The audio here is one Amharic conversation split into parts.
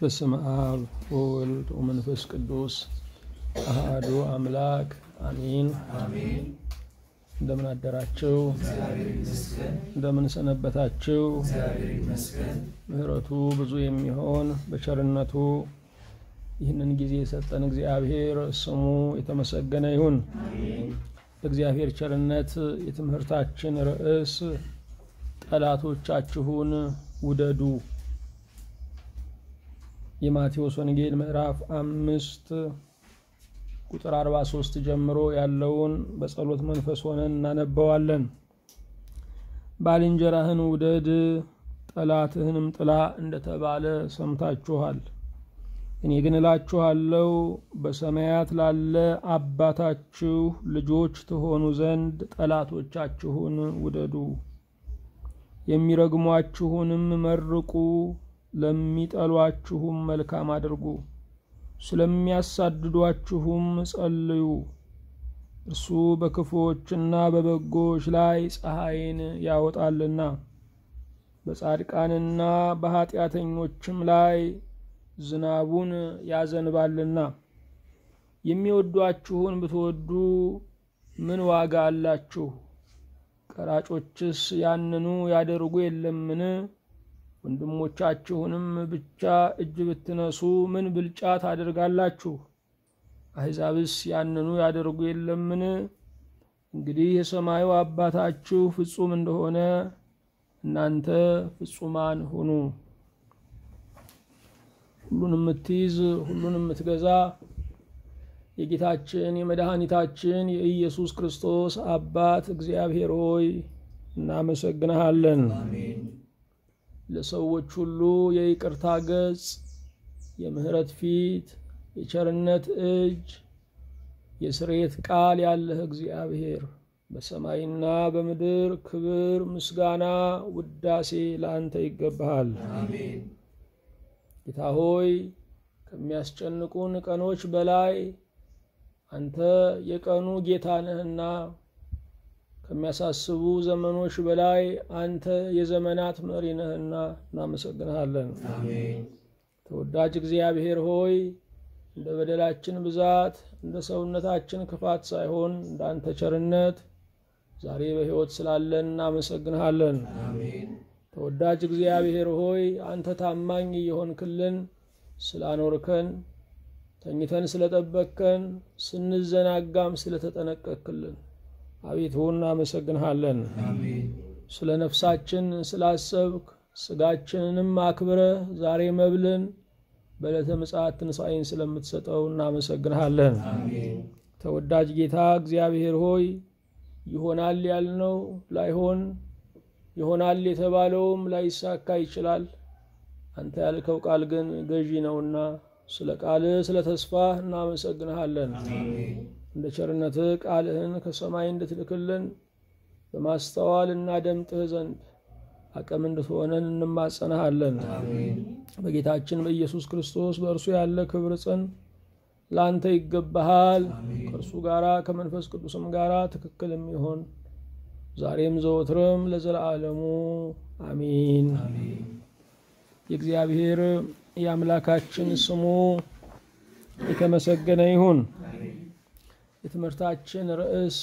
በስመ አብ ወወልድ ወመንፈስ ቅዱስ አሃዱ አምላክ አሚን። እንደምን አደራችሁ? እንደምን ሰነበታችሁ? ምሕረቱ ብዙ የሚሆን በቸርነቱ ይህንን ጊዜ የሰጠን እግዚአብሔር ስሙ የተመሰገነ ይሁን። በእግዚአብሔር ቸርነት የትምህርታችን ርዕስ ጠላቶቻችሁን ውደዱ የማቴዎስ ወንጌል ምዕራፍ አምስት ቁጥር 43 ጀምሮ ያለውን በጸሎት መንፈስ ሆነን እናነበዋለን። ባልንጀራህን ውደድ ጠላትህንም ጥላ እንደተባለ ሰምታችኋል። እኔ ግን እላችኋለሁ በሰማያት ላለ አባታችሁ ልጆች ትሆኑ ዘንድ ጠላቶቻችሁን ውደዱ፣ የሚረግሟችሁንም መርቁ፣ ለሚጠሏችሁም መልካም አድርጉ፣ ስለሚያሳድዷችሁም ጸልዩ። እርሱ በክፉዎችና በበጎች ላይ ፀሐይን ያወጣልና በጻድቃንና በኀጢአተኞችም ላይ ዝናቡን ያዘንባልና። የሚወዷችሁን ብትወዱ ምን ዋጋ አላችሁ? ቀራጮችስ ያንኑ ያደርጉ የለምን? ወንድሞቻችሁንም ብቻ እጅ ብትነሱ ምን ብልጫ ታደርጋላችሁ? አሕዛብስ ያንኑ ያደርጉ የለምን? እንግዲህ የሰማዩ አባታችሁ ፍጹም እንደሆነ እናንተ ፍጹማን ሁኑ። ሁሉን የምትይዝ ሁሉን የምትገዛ የጌታችን የመድኃኒታችን የኢየሱስ ክርስቶስ አባት እግዚአብሔር ሆይ እናመሰግንሃለን። ለሰዎች ሁሉ የይቅርታ ገጽ፣ የምህረት ፊት፣ የቸርነት እጅ፣ የስርየት ቃል ያለህ እግዚአብሔር በሰማይና በምድር ክብር፣ ምስጋና፣ ውዳሴ ለአንተ ይገባሃል። ጌታ ሆይ ከሚያስጨንቁን ቀኖች በላይ አንተ የቀኑ ጌታ ነህና ከሚያሳስቡ ዘመኖች በላይ አንተ የዘመናት መሪ ነህና እናመሰግንሃለን። ተወዳጅ እግዚአብሔር ሆይ እንደ በደላችን ብዛት እንደ ሰውነታችን ክፋት ሳይሆን እንደ አንተ ቸርነት ዛሬ በሕይወት ስላለን እናመሰግንሃለን። ተወዳጅ እግዚአብሔር ሆይ አንተ ታማኝ እየሆንክልን ስላኖርከን፣ ተኝተን ስለጠበቅከን፣ ስንዘናጋም ስለተጠነቀቅክልን አቤቱ እናመሰግንሃለን። ስለ ነፍሳችን ስላሰብክ ስጋችንንም አክብረህ ዛሬ መብልን በዕለተ ምጽአት ትንሣኤን ስለምትሰጠው እናመሰግንሃለን። ተወዳጅ ጌታ እግዚአብሔር ሆይ ይሆናል ያልነው ላይሆን ይሆናል የተባለውም ላይሳካ ይችላል። አንተ ያልከው ቃል ግን ገዢ ነውና ስለ ቃልህ ስለ ተስፋ እናመሰግንሃለን። እንደ ቸርነትህ ቃልህን ከሰማይ እንድትልክልን በማስተዋል እናደምጥህ ዘንድ አቅም እንድትሆነን እንማጸናሃለን። በጌታችን በኢየሱስ ክርስቶስ በእርሱ ያለ ክብር ጽን ለአንተ ይገባሃል። ከእርሱ ጋራ ከመንፈስ ቅዱስም ጋራ ትክክል የሚሆን ዛሬም ዘወትርም ለዘላለሙ አሚን። የእግዚአብሔር የአምላካችን ስሙ የተመሰገነ ይሁን። የትምህርታችን ርዕስ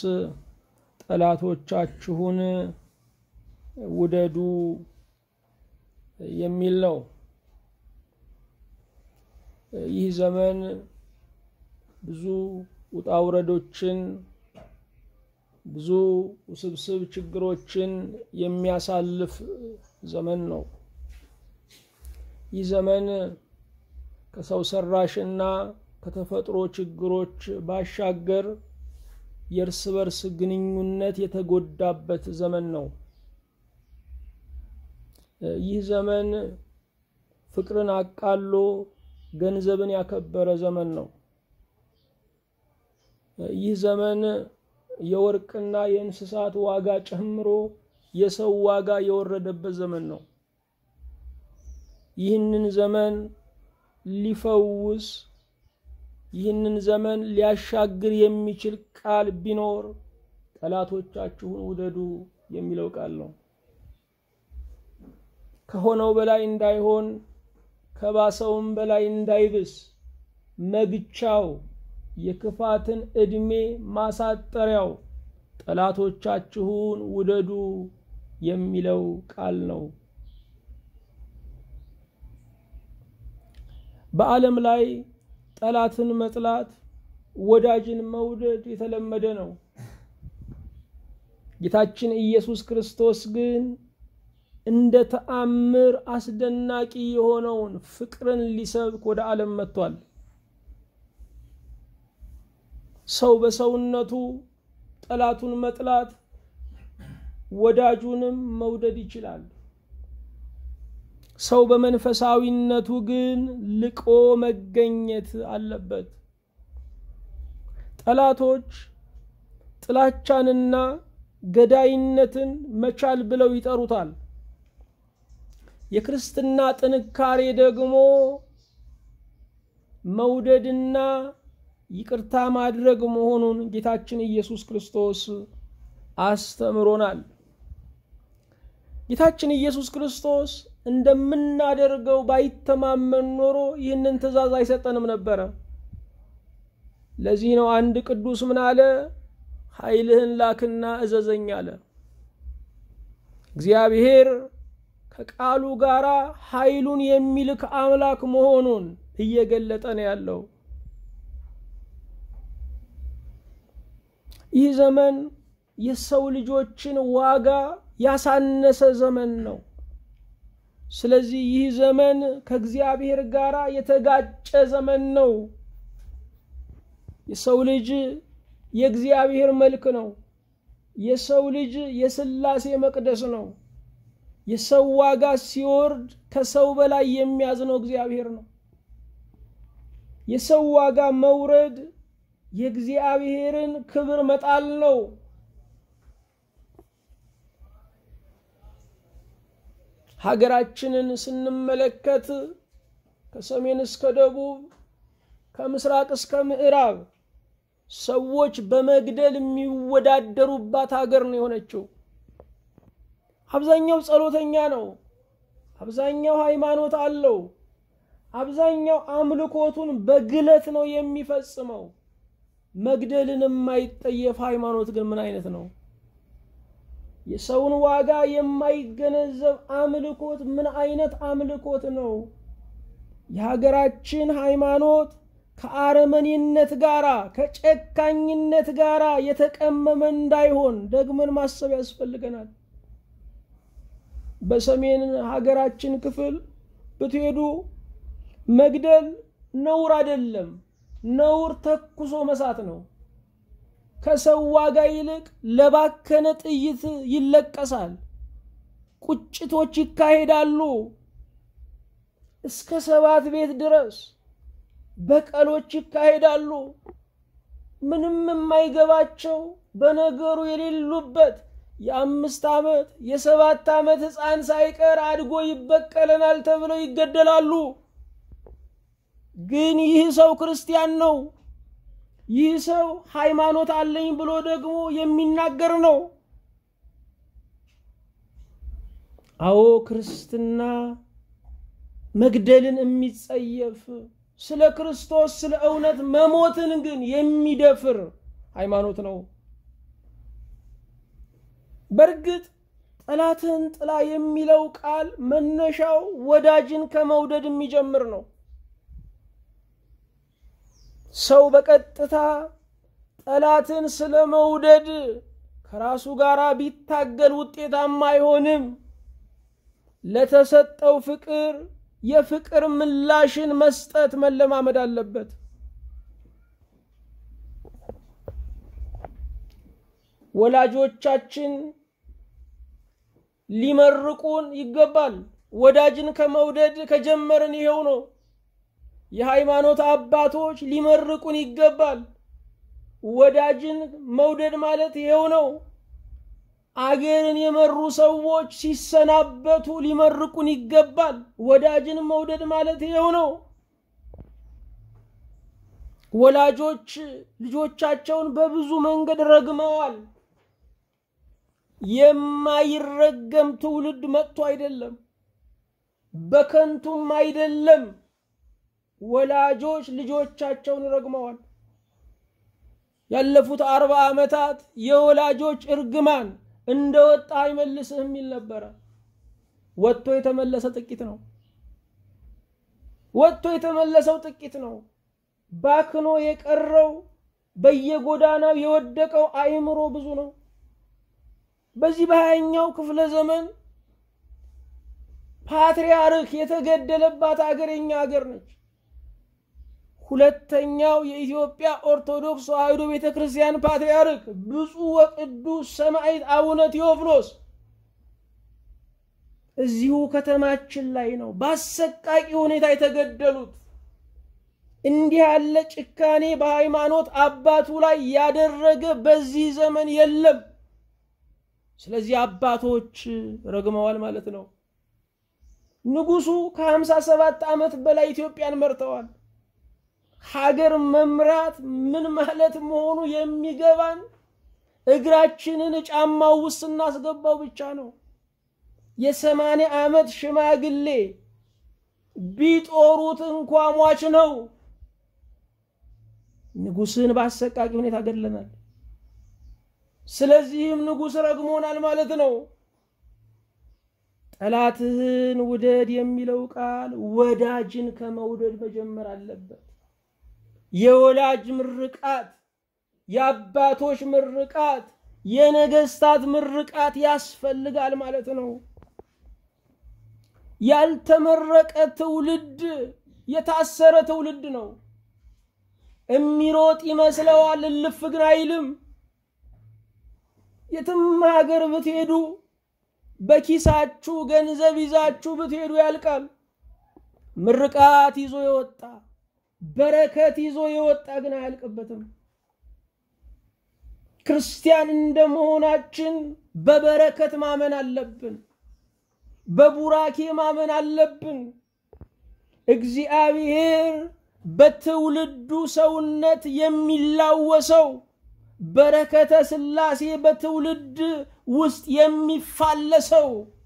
ጠላቶቻችሁን ውደዱ የሚል ነው። ይህ ዘመን ብዙ ውጣ ውረዶችን ብዙ ውስብስብ ችግሮችን የሚያሳልፍ ዘመን ነው። ይህ ዘመን ከሰው ሰራሽና ከተፈጥሮ ችግሮች ባሻገር የእርስ በርስ ግንኙነት የተጎዳበት ዘመን ነው። ይህ ዘመን ፍቅርን አቃሎ ገንዘብን ያከበረ ዘመን ነው። ይህ ዘመን የወርቅና የእንስሳት ዋጋ ጨምሮ የሰው ዋጋ የወረደበት ዘመን ነው። ይህንን ዘመን ሊፈውስ ይህንን ዘመን ሊያሻግር የሚችል ቃል ቢኖር ጠላቶቻችሁን ውደዱ የሚለው ቃል ነው። ከሆነው በላይ እንዳይሆን ከባሰውም በላይ እንዳይብስ መግቻው የክፋትን ዕድሜ ማሳጠሪያው ጠላቶቻችሁን ውደዱ የሚለው ቃል ነው። በዓለም ላይ ጠላትን መጥላት፣ ወዳጅን መውደድ የተለመደ ነው። ጌታችን ኢየሱስ ክርስቶስ ግን እንደ ተአምር አስደናቂ የሆነውን ፍቅርን ሊሰብክ ወደ ዓለም መጥቷል። ሰው በሰውነቱ ጠላቱን መጥላት ወዳጁንም መውደድ ይችላል። ሰው በመንፈሳዊነቱ ግን ልቆ መገኘት አለበት። ጠላቶች ጥላቻንና ገዳይነትን መቻል ብለው ይጠሩታል። የክርስትና ጥንካሬ ደግሞ መውደድና ይቅርታ ማድረግ መሆኑን ጌታችን ኢየሱስ ክርስቶስ አስተምሮናል። ጌታችን ኢየሱስ ክርስቶስ እንደምናደርገው ባይተማመን ኖሮ ይህንን ትእዛዝ አይሰጠንም ነበረ። ለዚህ ነው አንድ ቅዱስ ምን አለ? ኃይልህን ላክና እዘዘኝ አለ። እግዚአብሔር ከቃሉ ጋር ኃይሉን የሚልክ አምላክ መሆኑን እየገለጠ ነው ያለው። ይህ ዘመን የሰው ልጆችን ዋጋ ያሳነሰ ዘመን ነው። ስለዚህ ይህ ዘመን ከእግዚአብሔር ጋር የተጋጨ ዘመን ነው። የሰው ልጅ የእግዚአብሔር መልክ ነው። የሰው ልጅ የሥላሴ መቅደስ ነው። የሰው ዋጋ ሲወርድ ከሰው በላይ የሚያዝነው እግዚአብሔር ነው። የሰው ዋጋ መውረድ የእግዚአብሔርን ክብር መጣል ነው። ሀገራችንን ስንመለከት ከሰሜን እስከ ደቡብ ከምስራቅ እስከ ምዕራብ ሰዎች በመግደል የሚወዳደሩባት ሀገር ነው የሆነችው። አብዛኛው ጸሎተኛ ነው። አብዛኛው ሃይማኖት አለው። አብዛኛው አምልኮቱን በግለት ነው የሚፈጽመው። መግደልን የማይጠየፍ ሃይማኖት ግን ምን አይነት ነው? የሰውን ዋጋ የማይገነዘብ አምልኮት ምን አይነት አምልኮት ነው? የሀገራችን ሃይማኖት ከአረመኔነት ጋራ ከጨካኝነት ጋራ የተቀመመ እንዳይሆን ደግመን ማሰብ ያስፈልገናል። በሰሜን ሀገራችን ክፍል ብትሄዱ መግደል ነውር አይደለም። ነውር ተኩሶ መሳት ነው። ከሰው ዋጋ ይልቅ ለባከነ ጥይት ይለቀሳል። ቁጭቶች ይካሄዳሉ። እስከ ሰባት ቤት ድረስ በቀሎች ይካሄዳሉ። ምንም የማይገባቸው በነገሩ የሌሉበት የአምስት ዓመት የሰባት ዓመት ሕፃን ሳይቀር አድጎ ይበቀለናል ተብለው ይገደላሉ። ግን ይህ ሰው ክርስቲያን ነው። ይህ ሰው ሃይማኖት አለኝ ብሎ ደግሞ የሚናገር ነው። አዎ ክርስትና መግደልን የሚጸየፍ ስለ ክርስቶስ ስለ እውነት መሞትን ግን የሚደፍር ሃይማኖት ነው። በእርግጥ ጠላትን ጥላ የሚለው ቃል መነሻው ወዳጅን ከመውደድ የሚጀምር ነው። ሰው በቀጥታ ጠላትን ስለ መውደድ ከራሱ ጋር ቢታገል ውጤታማ አይሆንም። ለተሰጠው ፍቅር የፍቅር ምላሽን መስጠት መለማመድ አለበት። ወላጆቻችን ሊመርቁን ይገባል። ወዳጅን ከመውደድ ከጀመርን ይሄው ነው። የሃይማኖት አባቶች ሊመርቁን ይገባል። ወዳጅን መውደድ ማለት ይሄው ነው። አገርን የመሩ ሰዎች ሲሰናበቱ ሊመርቁን ይገባል። ወዳጅን መውደድ ማለት ይሄው ነው። ወላጆች ልጆቻቸውን በብዙ መንገድ ረግመዋል። የማይረገም ትውልድ መጥቶ አይደለም። በከንቱም አይደለም። ወላጆች ልጆቻቸውን ረግመዋል። ያለፉት አርባ ዓመታት የወላጆች እርግማን እንደ ወጣ አይመልስህ የሚል ነበረ። ወጥቶ የተመለሰ ጥቂት ነው። ወጥቶ የተመለሰው ጥቂት ነው። ባክኖ የቀረው በየጎዳናው የወደቀው አእምሮ ብዙ ነው። በዚህ በሀያኛው ክፍለ ዘመን ፓትርያርክ የተገደለባት አገር የኛ አገር ነች። ሁለተኛው የኢትዮጵያ ኦርቶዶክስ ተዋሕዶ ቤተ ክርስቲያን ፓትርያርክ ብፁዕ ወቅዱስ ሰማዕት አቡነ ቴዎፍሎስ እዚሁ ከተማችን ላይ ነው በአሰቃቂ ሁኔታ የተገደሉት። እንዲህ ያለ ጭካኔ በሃይማኖት አባቱ ላይ ያደረገ በዚህ ዘመን የለም። ስለዚህ አባቶች ረግመዋል ማለት ነው። ንጉሱ ከሀምሳ ሰባት ዓመት በላይ ኢትዮጵያን መርተዋል። ሀገር መምራት ምን ማለት መሆኑ የሚገባን እግራችንን ጫማው ውስጥ ስናስገባው ብቻ ነው። የሰማንያ ዓመት ሽማግሌ ቢጦሩት እንኳ ሟች ነው። ንጉስን በአሰቃቂ ሁኔታ ገድለናል። ስለዚህም ንጉስ ረግሞናል ማለት ነው። ጠላትህን ውደድ የሚለው ቃል ወዳጅን ከመውደድ መጀመር አለበት። የወላጅ ምርቃት፣ የአባቶች ምርቃት፣ የነገስታት ምርቃት ያስፈልጋል ማለት ነው። ያልተመረቀ ትውልድ የታሰረ ትውልድ ነው። እሚሮጥ ይመስለዋል፣ እልፍ ግን አይልም። የትም ሀገር ብትሄዱ በኪሳችሁ ገንዘብ ይዛችሁ ብትሄዱ ያልቃል። ምርቃት ይዞ የወጣ በረከት ይዞ የወጣ ግን አያልቅበትም። ክርስቲያን እንደመሆናችን በበረከት ማመን አለብን። በቡራኬ ማመን አለብን። እግዚአብሔር በትውልዱ ሰውነት የሚላወሰው በረከተ ሥላሴ በትውልድ ውስጥ የሚፋለሰው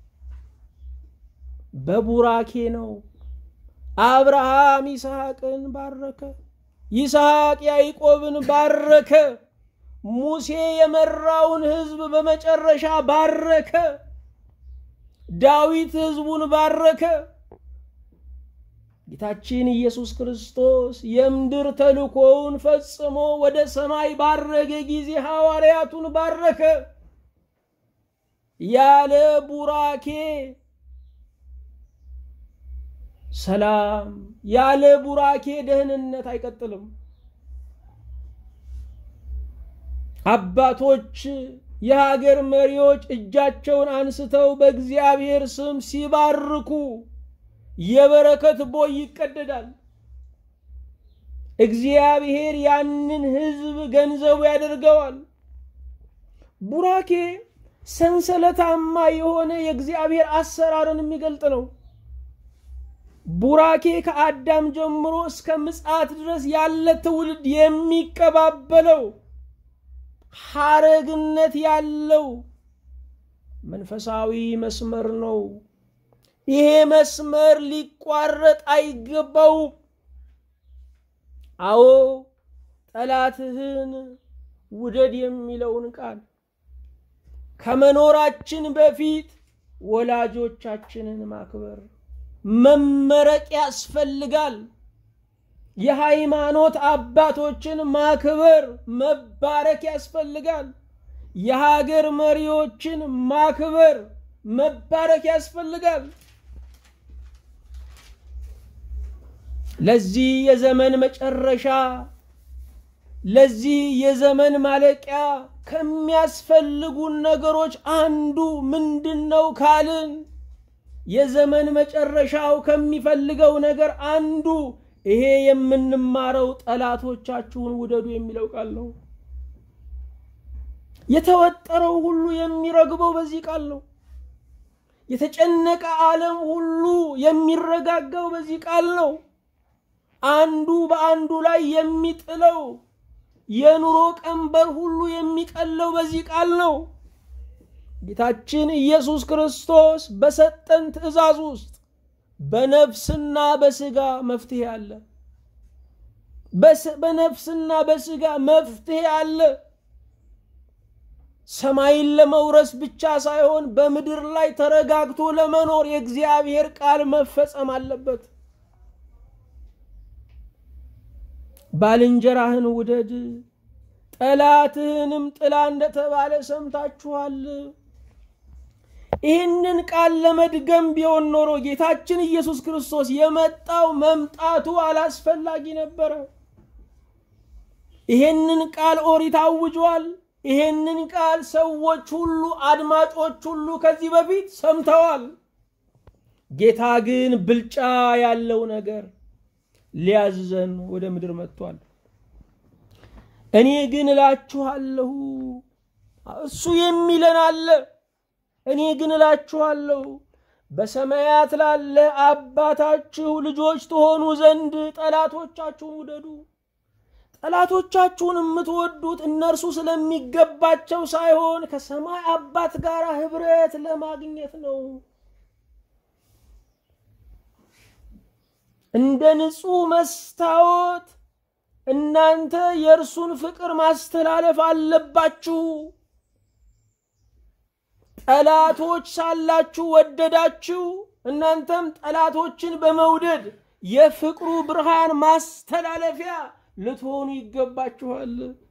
በቡራኬ ነው። አብርሃም ይስሐቅን ባረከ፣ ይስሐቅ ያዕቆብን ባረከ፣ ሙሴ የመራውን ሕዝብ በመጨረሻ ባረከ፣ ዳዊት ሕዝቡን ባረከ። ጌታችን ኢየሱስ ክርስቶስ የምድር ተልኮውን ፈጽሞ ወደ ሰማይ ባረገ ጊዜ ሐዋርያቱን ባረከ። ያለ ቡራኬ ሰላም፣ ያለ ቡራኬ ደህንነት አይቀጥልም። አባቶች፣ የሀገር መሪዎች እጃቸውን አንስተው በእግዚአብሔር ስም ሲባርኩ የበረከት ቦይ ይቀደዳል። እግዚአብሔር ያንን ሕዝብ ገንዘቡ ያደርገዋል። ቡራኬ ሰንሰለታማ የሆነ የእግዚአብሔር አሰራርን የሚገልጥ ነው። ቡራኬ ከአዳም ጀምሮ እስከ ምጽአት ድረስ ያለ ትውልድ የሚቀባበለው ሐረግነት ያለው መንፈሳዊ መስመር ነው። ይሄ መስመር ሊቋረጥ አይገባውም። አዎ ጠላትህን ውደድ የሚለውን ቃል ከመኖራችን በፊት ወላጆቻችንን ማክበር መመረቅ ያስፈልጋል። የሃይማኖት አባቶችን ማክበር መባረክ ያስፈልጋል። የሀገር መሪዎችን ማክበር መባረክ ያስፈልጋል። ለዚህ የዘመን መጨረሻ ለዚህ የዘመን ማለቂያ ከሚያስፈልጉን ነገሮች አንዱ ምንድን ነው ካልን የዘመን መጨረሻው ከሚፈልገው ነገር አንዱ ይሄ የምንማረው ጠላቶቻችሁን ውደዱ የሚለው ቃል ነው። የተወጠረው ሁሉ የሚረግበው በዚህ ቃል ነው። የተጨነቀ ዓለም ሁሉ የሚረጋጋው በዚህ ቃል ነው። አንዱ በአንዱ ላይ የሚጥለው የኑሮ ቀንበር ሁሉ የሚቀለው በዚህ ቃል ነው። ጌታችን ኢየሱስ ክርስቶስ በሰጠን ትእዛዝ ውስጥ በነፍስና በስጋ መፍትሄ አለ። በነፍስና በስጋ መፍትሄ አለ። ሰማይን ለመውረስ ብቻ ሳይሆን በምድር ላይ ተረጋግቶ ለመኖር የእግዚአብሔር ቃል መፈጸም አለበት። ባልንጀራህን ውደድ ጠላትህንም ጥላ እንደተባለ ሰምታችኋል። ይህንን ቃል ለመድገም ቢሆን ኖሮ ጌታችን ኢየሱስ ክርስቶስ የመጣው መምጣቱ አላስፈላጊ ነበረ። ይሄንን ቃል ኦሪት አውጇል። ይሄንን ቃል ሰዎች ሁሉ አድማጮች ሁሉ ከዚህ በፊት ሰምተዋል። ጌታ ግን ብልጫ ያለው ነገር ሊያዝዘን ወደ ምድር መጥቷል። እኔ ግን እላችኋለሁ፣ እሱ የሚለን አለ። እኔ ግን እላችኋለሁ በሰማያት ላለ አባታችሁ ልጆች ትሆኑ ዘንድ ጠላቶቻችሁን ውደዱ። ጠላቶቻችሁን የምትወዱት እነርሱ ስለሚገባቸው ሳይሆን ከሰማይ አባት ጋር ህብረት ለማግኘት ነው። እንደ ንጹሕ መስታወት እናንተ የእርሱን ፍቅር ማስተላለፍ አለባችሁ። ጠላቶች ሳላችሁ ወደዳችሁ፣ እናንተም ጠላቶችን በመውደድ የፍቅሩ ብርሃን ማስተላለፊያ ልትሆኑ ይገባችኋል።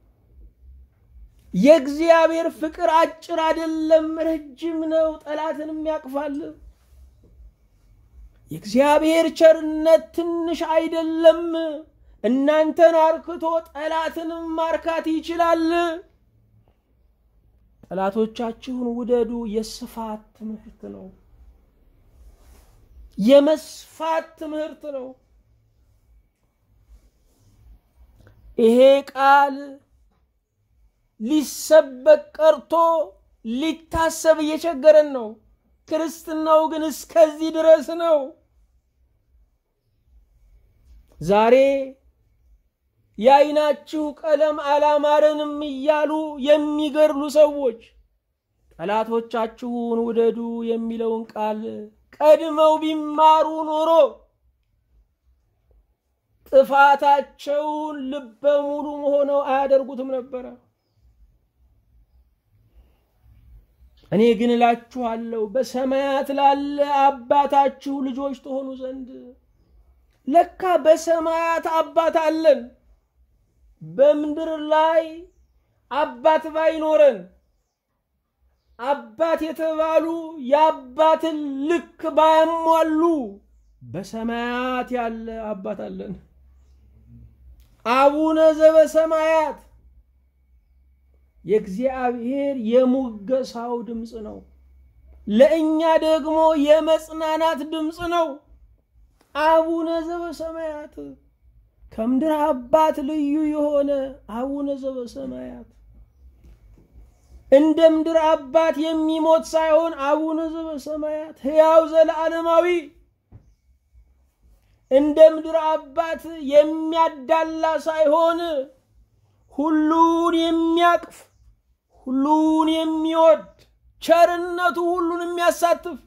የእግዚአብሔር ፍቅር አጭር አይደለም፣ ረጅም ነው፣ ጠላትንም ያቅፋል። የእግዚአብሔር ቸርነት ትንሽ አይደለም፣ እናንተን አርክቶ ጠላትንም ማርካት ይችላል። ጠላቶቻችሁን ውደዱ የስፋት ትምህርት ነው። የመስፋት ትምህርት ነው። ይሄ ቃል ሊሰበክ ቀርቶ ሊታሰብ እየቸገረን ነው። ክርስትናው ግን እስከዚህ ድረስ ነው። ዛሬ የዓይናችሁ ቀለም አላማረንም እያሉ የሚገድሉ ሰዎች ጠላቶቻችሁን ውደዱ የሚለውን ቃል ቀድመው ቢማሩ ኖሮ ጥፋታቸውን ልበ ሙሉ ሆነው አያደርጉትም ነበረ። እኔ ግን እላችኋለሁ በሰማያት ላለ አባታችሁ ልጆች ትሆኑ ዘንድ። ለካ በሰማያት አባት አለን። በምድር ላይ አባት ባይኖረን አባት የተባሉ የአባትን ልክ ባያሟሉ በሰማያት ያለ አባት አለን። አቡነ ዘበሰማያት የእግዚአብሔር የሙገሳው ድምፅ ነው። ለእኛ ደግሞ የመጽናናት ድምፅ ነው። አቡነ ዘበሰማያት ከምድር አባት ልዩ የሆነ አቡነ ዘበሰማያት እንደ ምድር አባት የሚሞት ሳይሆን አቡነ ዘበሰማያት ሕያው ዘለዓለማዊ እንደ ምድር አባት የሚያዳላ ሳይሆን ሁሉን የሚያቅፍ ሁሉን የሚወድ ቸርነቱ ሁሉን የሚያሳትፍ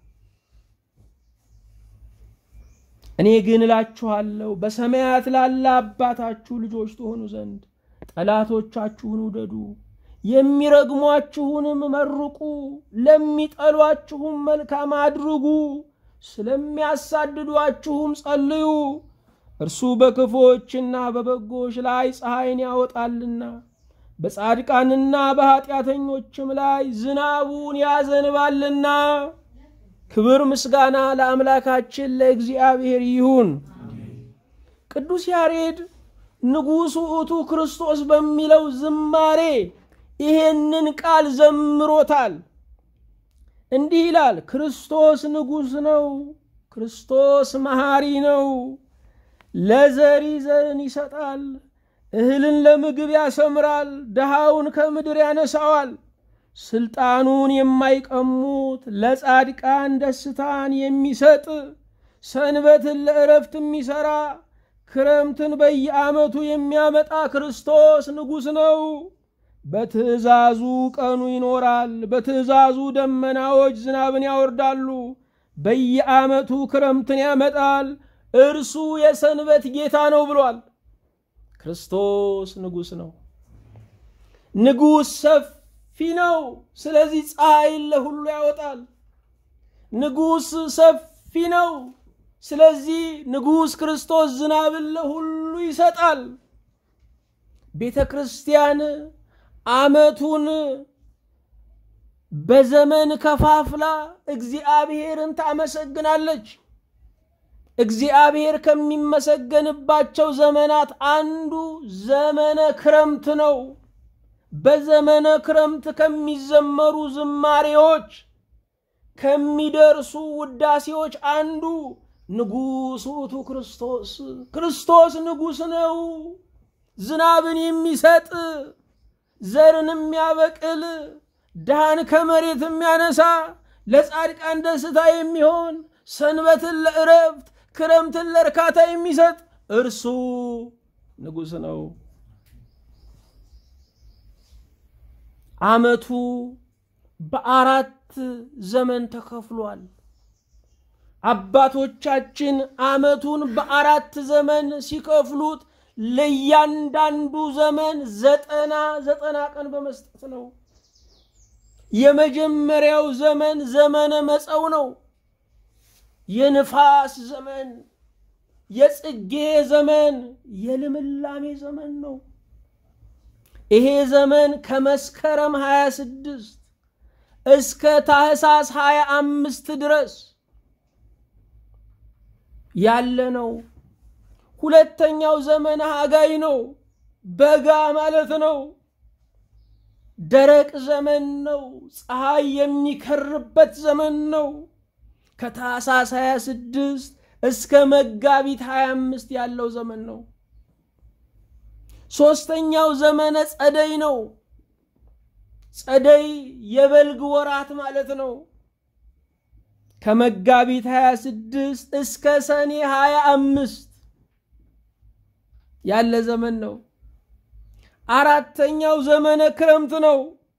እኔ ግን እላችኋለሁ በሰማያት ላለ አባታችሁ ልጆች ትሆኑ ዘንድ ጠላቶቻችሁን ውደዱ፣ የሚረግሟችሁንም መርቁ፣ ለሚጠሏችሁም መልካም አድርጉ፣ ስለሚያሳድዷችሁም ጸልዩ። እርሱ በክፎችና በበጎች ላይ ፀሐይን ያወጣልና በጻድቃንና በኃጢአተኞችም ላይ ዝናቡን ያዘንባልና። ክብር ምስጋና ለአምላካችን ለእግዚአብሔር ይሁን። ቅዱስ ያሬድ ንጉሡ ውእቱ ክርስቶስ በሚለው ዝማሬ ይሄንን ቃል ዘምሮታል። እንዲህ ይላል፣ ክርስቶስ ንጉሥ ነው፣ ክርስቶስ መሐሪ ነው። ለዘሪ ዘርን ይሰጣል፣ እህልን ለምግብ ያሰምራል፣ ድሃውን ከምድር ያነሳዋል። ስልጣኑን የማይቀሙት ለጻድቃን ደስታን የሚሰጥ ሰንበትን ለእረፍት የሚሰራ ክረምትን በየዓመቱ የሚያመጣ ክርስቶስ ንጉሥ ነው። በትእዛዙ ቀኑ ይኖራል፣ በትእዛዙ ደመናዎች ዝናብን ያወርዳሉ፣ በየዓመቱ ክረምትን ያመጣል፣ እርሱ የሰንበት ጌታ ነው ብሏል። ክርስቶስ ንጉሥ ነው። ንጉሥ ሰፊ ነው። ስለዚህ ፀሐይን ለሁሉ ያወጣል። ንጉሥ ሰፊ ነው። ስለዚህ ንጉሥ ክርስቶስ ዝናብን ለሁሉ ይሰጣል። ቤተ ክርስቲያን ዓመቱን በዘመን ከፋፍላ እግዚአብሔርን ታመሰግናለች። እግዚአብሔር ከሚመሰገንባቸው ዘመናት አንዱ ዘመነ ክረምት ነው። በዘመነ ክረምት ከሚዘመሩ ዝማሬዎች ከሚደርሱ ውዳሴዎች አንዱ ንጉሥ ውእቱ ክርስቶስ ክርስቶስ ንጉሥ ነው። ዝናብን የሚሰጥ ዘርን የሚያበቅል ድሃን ከመሬት የሚያነሳ ለጻድቃን ደስታ የሚሆን ሰንበትን ለእረፍት ክረምትን ለእርካታ የሚሰጥ እርሱ ንጉሥ ነው። ዓመቱ በአራት ዘመን ተከፍሏል። አባቶቻችን ዓመቱን በአራት ዘመን ሲከፍሉት ለእያንዳንዱ ዘመን ዘጠና ዘጠና ቀን በመስጠት ነው። የመጀመሪያው ዘመን ዘመነ መጸው ነው። የንፋስ ዘመን፣ የጽጌ ዘመን፣ የልምላሜ ዘመን ነው። ይሄ ዘመን ከመስከረም 26 እስከ ታህሳስ 25 ድረስ ያለ ነው። ሁለተኛው ዘመነ ሐጋይ ነው። በጋ ማለት ነው። ደረቅ ዘመን ነው። ፀሐይ የሚከርበት ዘመን ነው። ከታህሳስ 26 እስከ መጋቢት 25 ያለው ዘመን ነው። ሦስተኛው ዘመነ ጸደይ ነው። ጸደይ የበልግ ወራት ማለት ነው። ከመጋቢት 26 እስከ ሰኔ 25 ያለ ዘመን ነው። አራተኛው ዘመነ ክረምት ነው።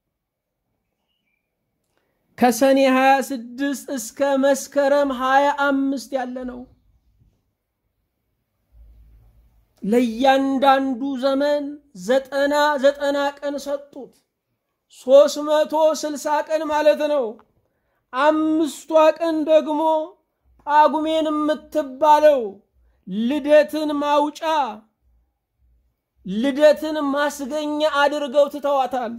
ከሰኔ 26 እስከ መስከረም 25 ያለ ነው። ለእያንዳንዱ ዘመን ዘጠና ዘጠና ቀን ሰጡት። ሦስት መቶ ስልሳ ቀን ማለት ነው። አምስቷ ቀን ደግሞ ጳጉሜን የምትባለው ልደትን ማውጫ ልደትን ማስገኛ አድርገው ትተዋታል።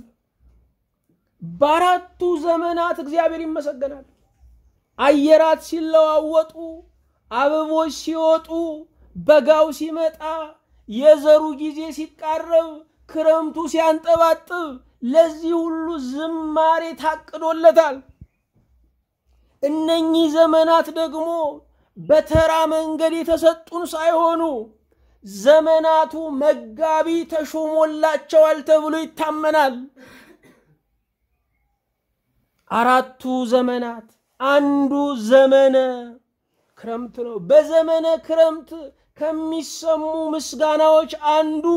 በአራቱ ዘመናት እግዚአብሔር ይመሰገናል። አየራት ሲለዋወጡ፣ አበቦች ሲወጡ፣ በጋው ሲመጣ፣ የዘሩ ጊዜ ሲቃረብ፣ ክረምቱ ሲያንጠባጥብ፣ ለዚህ ሁሉ ዝማሬ ታቅዶለታል። እነኚህ ዘመናት ደግሞ በተራ መንገድ የተሰጡን ሳይሆኑ ዘመናቱ መጋቢ ተሾሞላቸዋል ተብሎ ይታመናል። አራቱ ዘመናት አንዱ ዘመነ ክረምት ነው። በዘመነ ክረምት ከሚሰሙ ምስጋናዎች አንዱ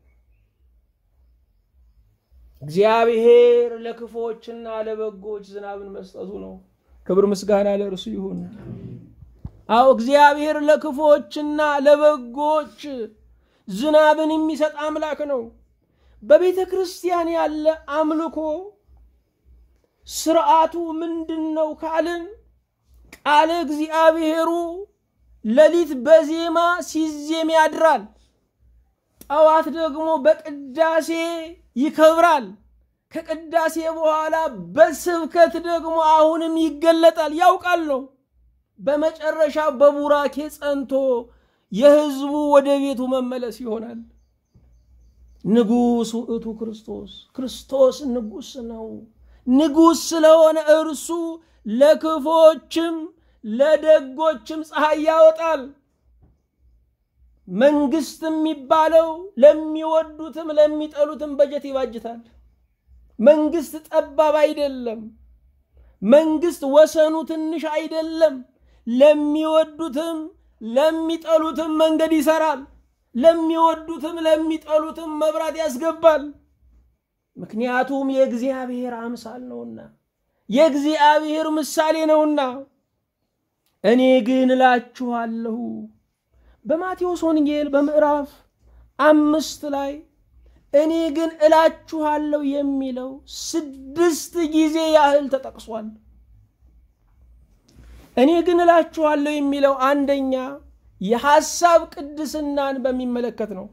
እግዚአብሔር ለክፎችና ለበጎች ዝናብን መስጠቱ ነው። ክብር ምስጋና ለእርሱ ይሁን። አዎ እግዚአብሔር ለክፎችና ለበጎች ዝናብን የሚሰጥ አምላክ ነው። በቤተ ክርስቲያን ያለ አምልኮ ስርዓቱ ምንድን ነው ካልን ቃለ እግዚአብሔሩ ሌሊት በዜማ ሲዜም ያድራል። ጠዋት ደግሞ በቅዳሴ ይከብራል። ከቅዳሴ በኋላ በስብከት ደግሞ አሁንም ይገለጣል። ያውቃል ነው። በመጨረሻ በቡራኬ ጸንቶ የሕዝቡ ወደ ቤቱ መመለስ ይሆናል። ንጉሥ ውእቱ ክርስቶስ ክርስቶስ ንጉሥ ነው። ንጉሥ ስለሆነ እርሱ ለክፎችም ለደጎችም ፀሐይ ያወጣል። መንግስት የሚባለው ለሚወዱትም ለሚጠሉትም በጀት ይባጅታል። መንግስት ጠባብ አይደለም። መንግስት ወሰኑ ትንሽ አይደለም። ለሚወዱትም ለሚጠሉትም መንገድ ይሰራል። ለሚወዱትም ለሚጠሉትም መብራት ያስገባል። ምክንያቱም የእግዚአብሔር አምሳል ነውና፣ የእግዚአብሔር ምሳሌ ነውና። እኔ ግን እላችኋለሁ በማቴዎስ ወንጌል በምዕራፍ አምስት ላይ እኔ ግን እላችኋለሁ የሚለው ስድስት ጊዜ ያህል ተጠቅሷል። እኔ ግን እላችኋለሁ የሚለው አንደኛ የሐሳብ ቅድስናን በሚመለከት ነው።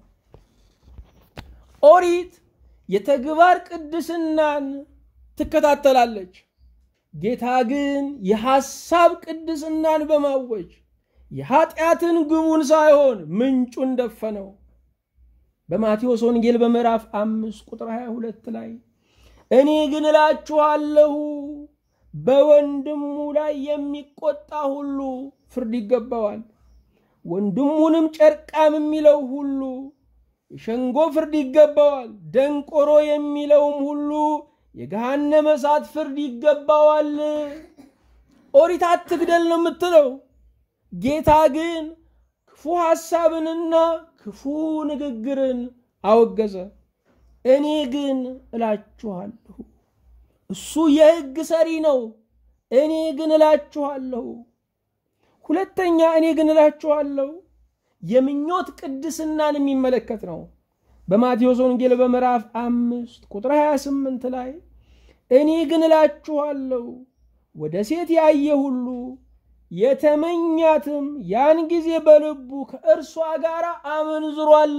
ኦሪት የተግባር ቅድስናን ትከታተላለች። ጌታ ግን የሐሳብ ቅድስናን በማወጅ የኃጢአትን ግቡን ሳይሆን ምንጩን ደፈነው። በማቴዎስ ወንጌል በምዕራፍ አምስት ቁጥር 22 ላይ እኔ ግን እላችኋለሁ በወንድሙ ላይ የሚቆጣ ሁሉ ፍርድ ይገባዋል፣ ወንድሙንም ጨርቃም የሚለው ሁሉ የሸንጎ ፍርድ ይገባዋል፣ ደንቆሮ የሚለውም ሁሉ የገሃነመ እሳት ፍርድ ይገባዋል። ኦሪት አትግደል ነው የምትለው። ጌታ ግን ክፉ ሐሳብንና ክፉ ንግግርን አወገዘ። እኔ ግን እላችኋለሁ፣ እሱ የሕግ ሰሪ ነው። እኔ ግን እላችኋለሁ። ሁለተኛ እኔ ግን እላችኋለሁ የምኞት ቅድስናን የሚመለከት ነው። በማቴዎስ ወንጌል በምዕራፍ አምስት ቁጥር 28 ላይ እኔ ግን እላችኋለሁ ወደ ሴት ያየ ሁሉ የተመኛትም ያን ጊዜ በልቡ ከእርሷ ጋር አመንዝሯል።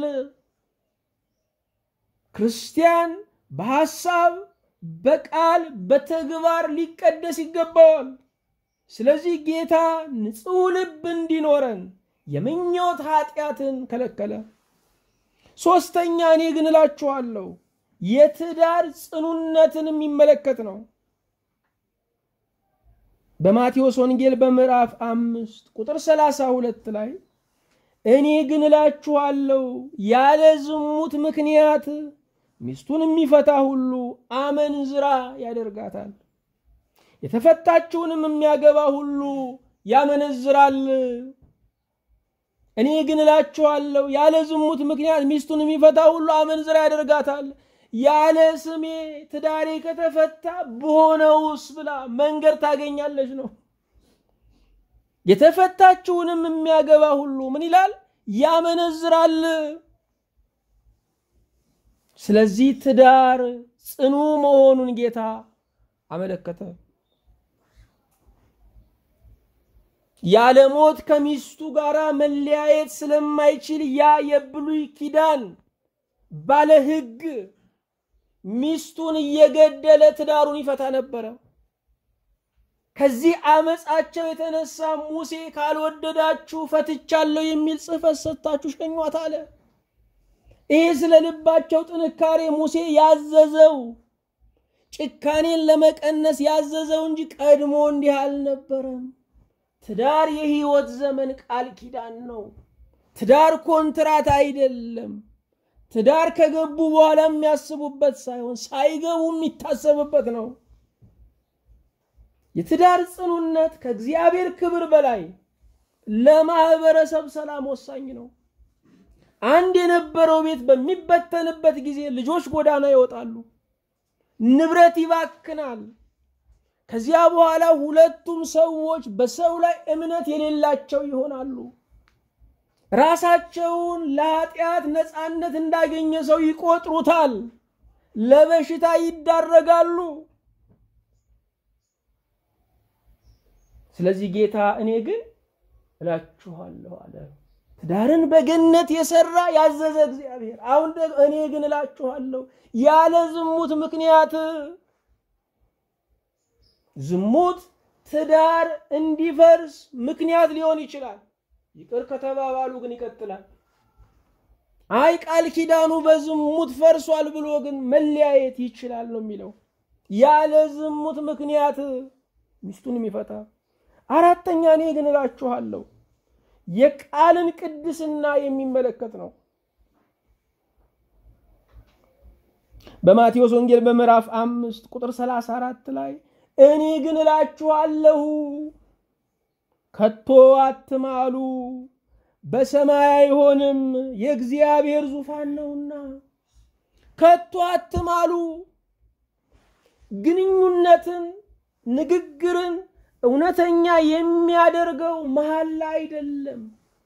ክርስቲያን በሐሳብ በቃል በተግባር ሊቀደስ ይገባዋል። ስለዚህ ጌታ ንጹሕ ልብ እንዲኖረን የምኞት ኃጢአትን ከለከለ። ሦስተኛ እኔ ግን እላችኋለሁ የትዳር ጽኑነትን የሚመለከት ነው። በማቴዎስ ወንጌል በምዕራፍ አምስት ቁጥር ሰላሳ ሁለት ላይ እኔ ግን እላችኋለሁ ያለ ዝሙት ምክንያት ሚስቱን የሚፈታ ሁሉ አመንዝራ ያደርጋታል፣ የተፈታችውንም የሚያገባ ሁሉ ያመነዝራል። እኔ ግን እላችኋለሁ ያለ ዝሙት ምክንያት ሚስቱን የሚፈታ ሁሉ አመንዝራ ያደርጋታል። ያለ ስሜ ትዳሬ ከተፈታ በሆነውስ ብላ መንገድ ታገኛለች ነው። የተፈታችውንም የሚያገባ ሁሉ ምን ይላል? ያመነዝራል። ስለዚህ ትዳር ጽኑ መሆኑን ጌታ አመለከተ። ያለ ሞት ከሚስቱ ጋር መለያየት ስለማይችል ያ የብሉይ ኪዳን ባለ ሕግ ሚስቱን እየገደለ ትዳሩን ይፈታ ነበረ። ከዚህ አመፃቸው የተነሳ ሙሴ ካልወደዳችሁ ፈትቻለሁ የሚል ጽሕፈት ሰጥታችሁ ሸኟት አለ። ይህ ስለ ልባቸው ጥንካሬ ሙሴ ያዘዘው ጭካኔን ለመቀነስ ያዘዘው እንጂ ቀድሞ እንዲህ አልነበረም። ትዳር የህይወት ዘመን ቃል ኪዳን ነው። ትዳር ኮንትራት አይደለም። ትዳር ከገቡ በኋላ የሚያስቡበት ሳይሆን ሳይገቡ የሚታሰብበት ነው። የትዳር ጽኑነት ከእግዚአብሔር ክብር በላይ ለማህበረሰብ ሰላም ወሳኝ ነው። አንድ የነበረው ቤት በሚበተንበት ጊዜ ልጆች ጎዳና ይወጣሉ፣ ንብረት ይባክናል። ከዚያ በኋላ ሁለቱም ሰዎች በሰው ላይ እምነት የሌላቸው ይሆናሉ። ራሳቸውን ለኃጢአት ነፃነት እንዳገኘ ሰው ይቆጥሩታል፣ ለበሽታ ይዳረጋሉ። ስለዚህ ጌታ እኔ ግን እላችኋለሁ አለ። ትዳርን በገነት የሰራ ያዘዘ እግዚአብሔር አሁን እኔ ግን እላችኋለሁ ያለ ዝሙት ምክንያት ዝሙት ትዳር እንዲፈርስ ምክንያት ሊሆን ይችላል። ይቅር ከተባባሉ ግን ይቀጥላል። አይ ቃል ኪዳኑ በዝሙት ፈርሷል ብሎ ግን መለያየት ይችላል ነው የሚለው። ያለ ዝሙት ምክንያት ሚስቱን የሚፈታ አራተኛ እኔ ግን እላችኋለሁ የቃልን ቅድስና የሚመለከት ነው። በማቴዎስ ወንጌል በምዕራፍ አምስት ቁጥር ሰላሳ አራት ላይ እኔ ግን እላችኋለሁ ከቶ አትማሉ፣ በሰማይ አይሆንም፣ የእግዚአብሔር ዙፋን ነውና። ከቶ አትማሉ። ግንኙነትን፣ ንግግርን እውነተኛ የሚያደርገው መሐላ አይደለም።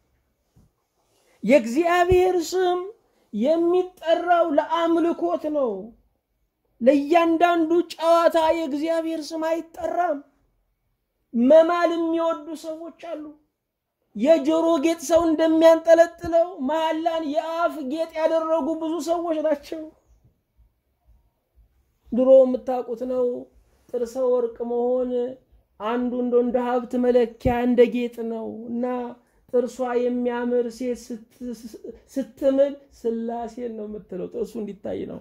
የእግዚአብሔር ስም የሚጠራው ለአምልኮት ነው። ለእያንዳንዱ ጨዋታ የእግዚአብሔር ስም አይጠራም። መማል የሚወዱ ሰዎች አሉ። የጆሮ ጌጥ ሰው እንደሚያንጠለጥለው መሐላን የአፍ ጌጥ ያደረጉ ብዙ ሰዎች ናቸው። ድሮ የምታውቁት ነው። ጥርሰ ወርቅ መሆን አንዱ እንደ እንደ ሀብት መለኪያ እንደ ጌጥ ነው እና ጥርሷ የሚያምር ሴት ስትምል ስላሴን ነው የምትለው። ጥርሱ እንዲታይ ነው።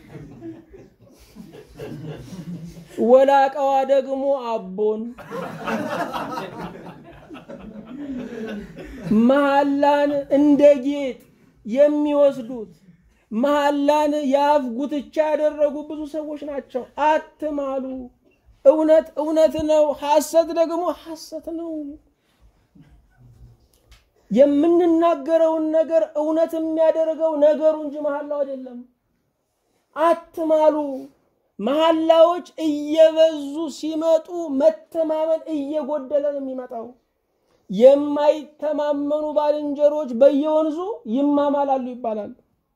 ወላቀዋ ደግሞ አቦን መሐላን እንደ ጌጥ የሚወስዱት መሐላን የአፍ ጉትቻ ያደረጉ ብዙ ሰዎች ናቸው። አትማሉ። እውነት እውነት ነው፣ ሐሰት ደግሞ ሐሰት ነው። የምንናገረውን ነገር እውነት የሚያደርገው ነገሩ እንጂ መሐላው አይደለም። አትማሉ። መሐላዎች እየበዙ ሲመጡ መተማመን እየጎደለ ነው የሚመጣው። የማይተማመኑ ባልንጀሮች በየወንዙ ይማማላሉ ይባላል።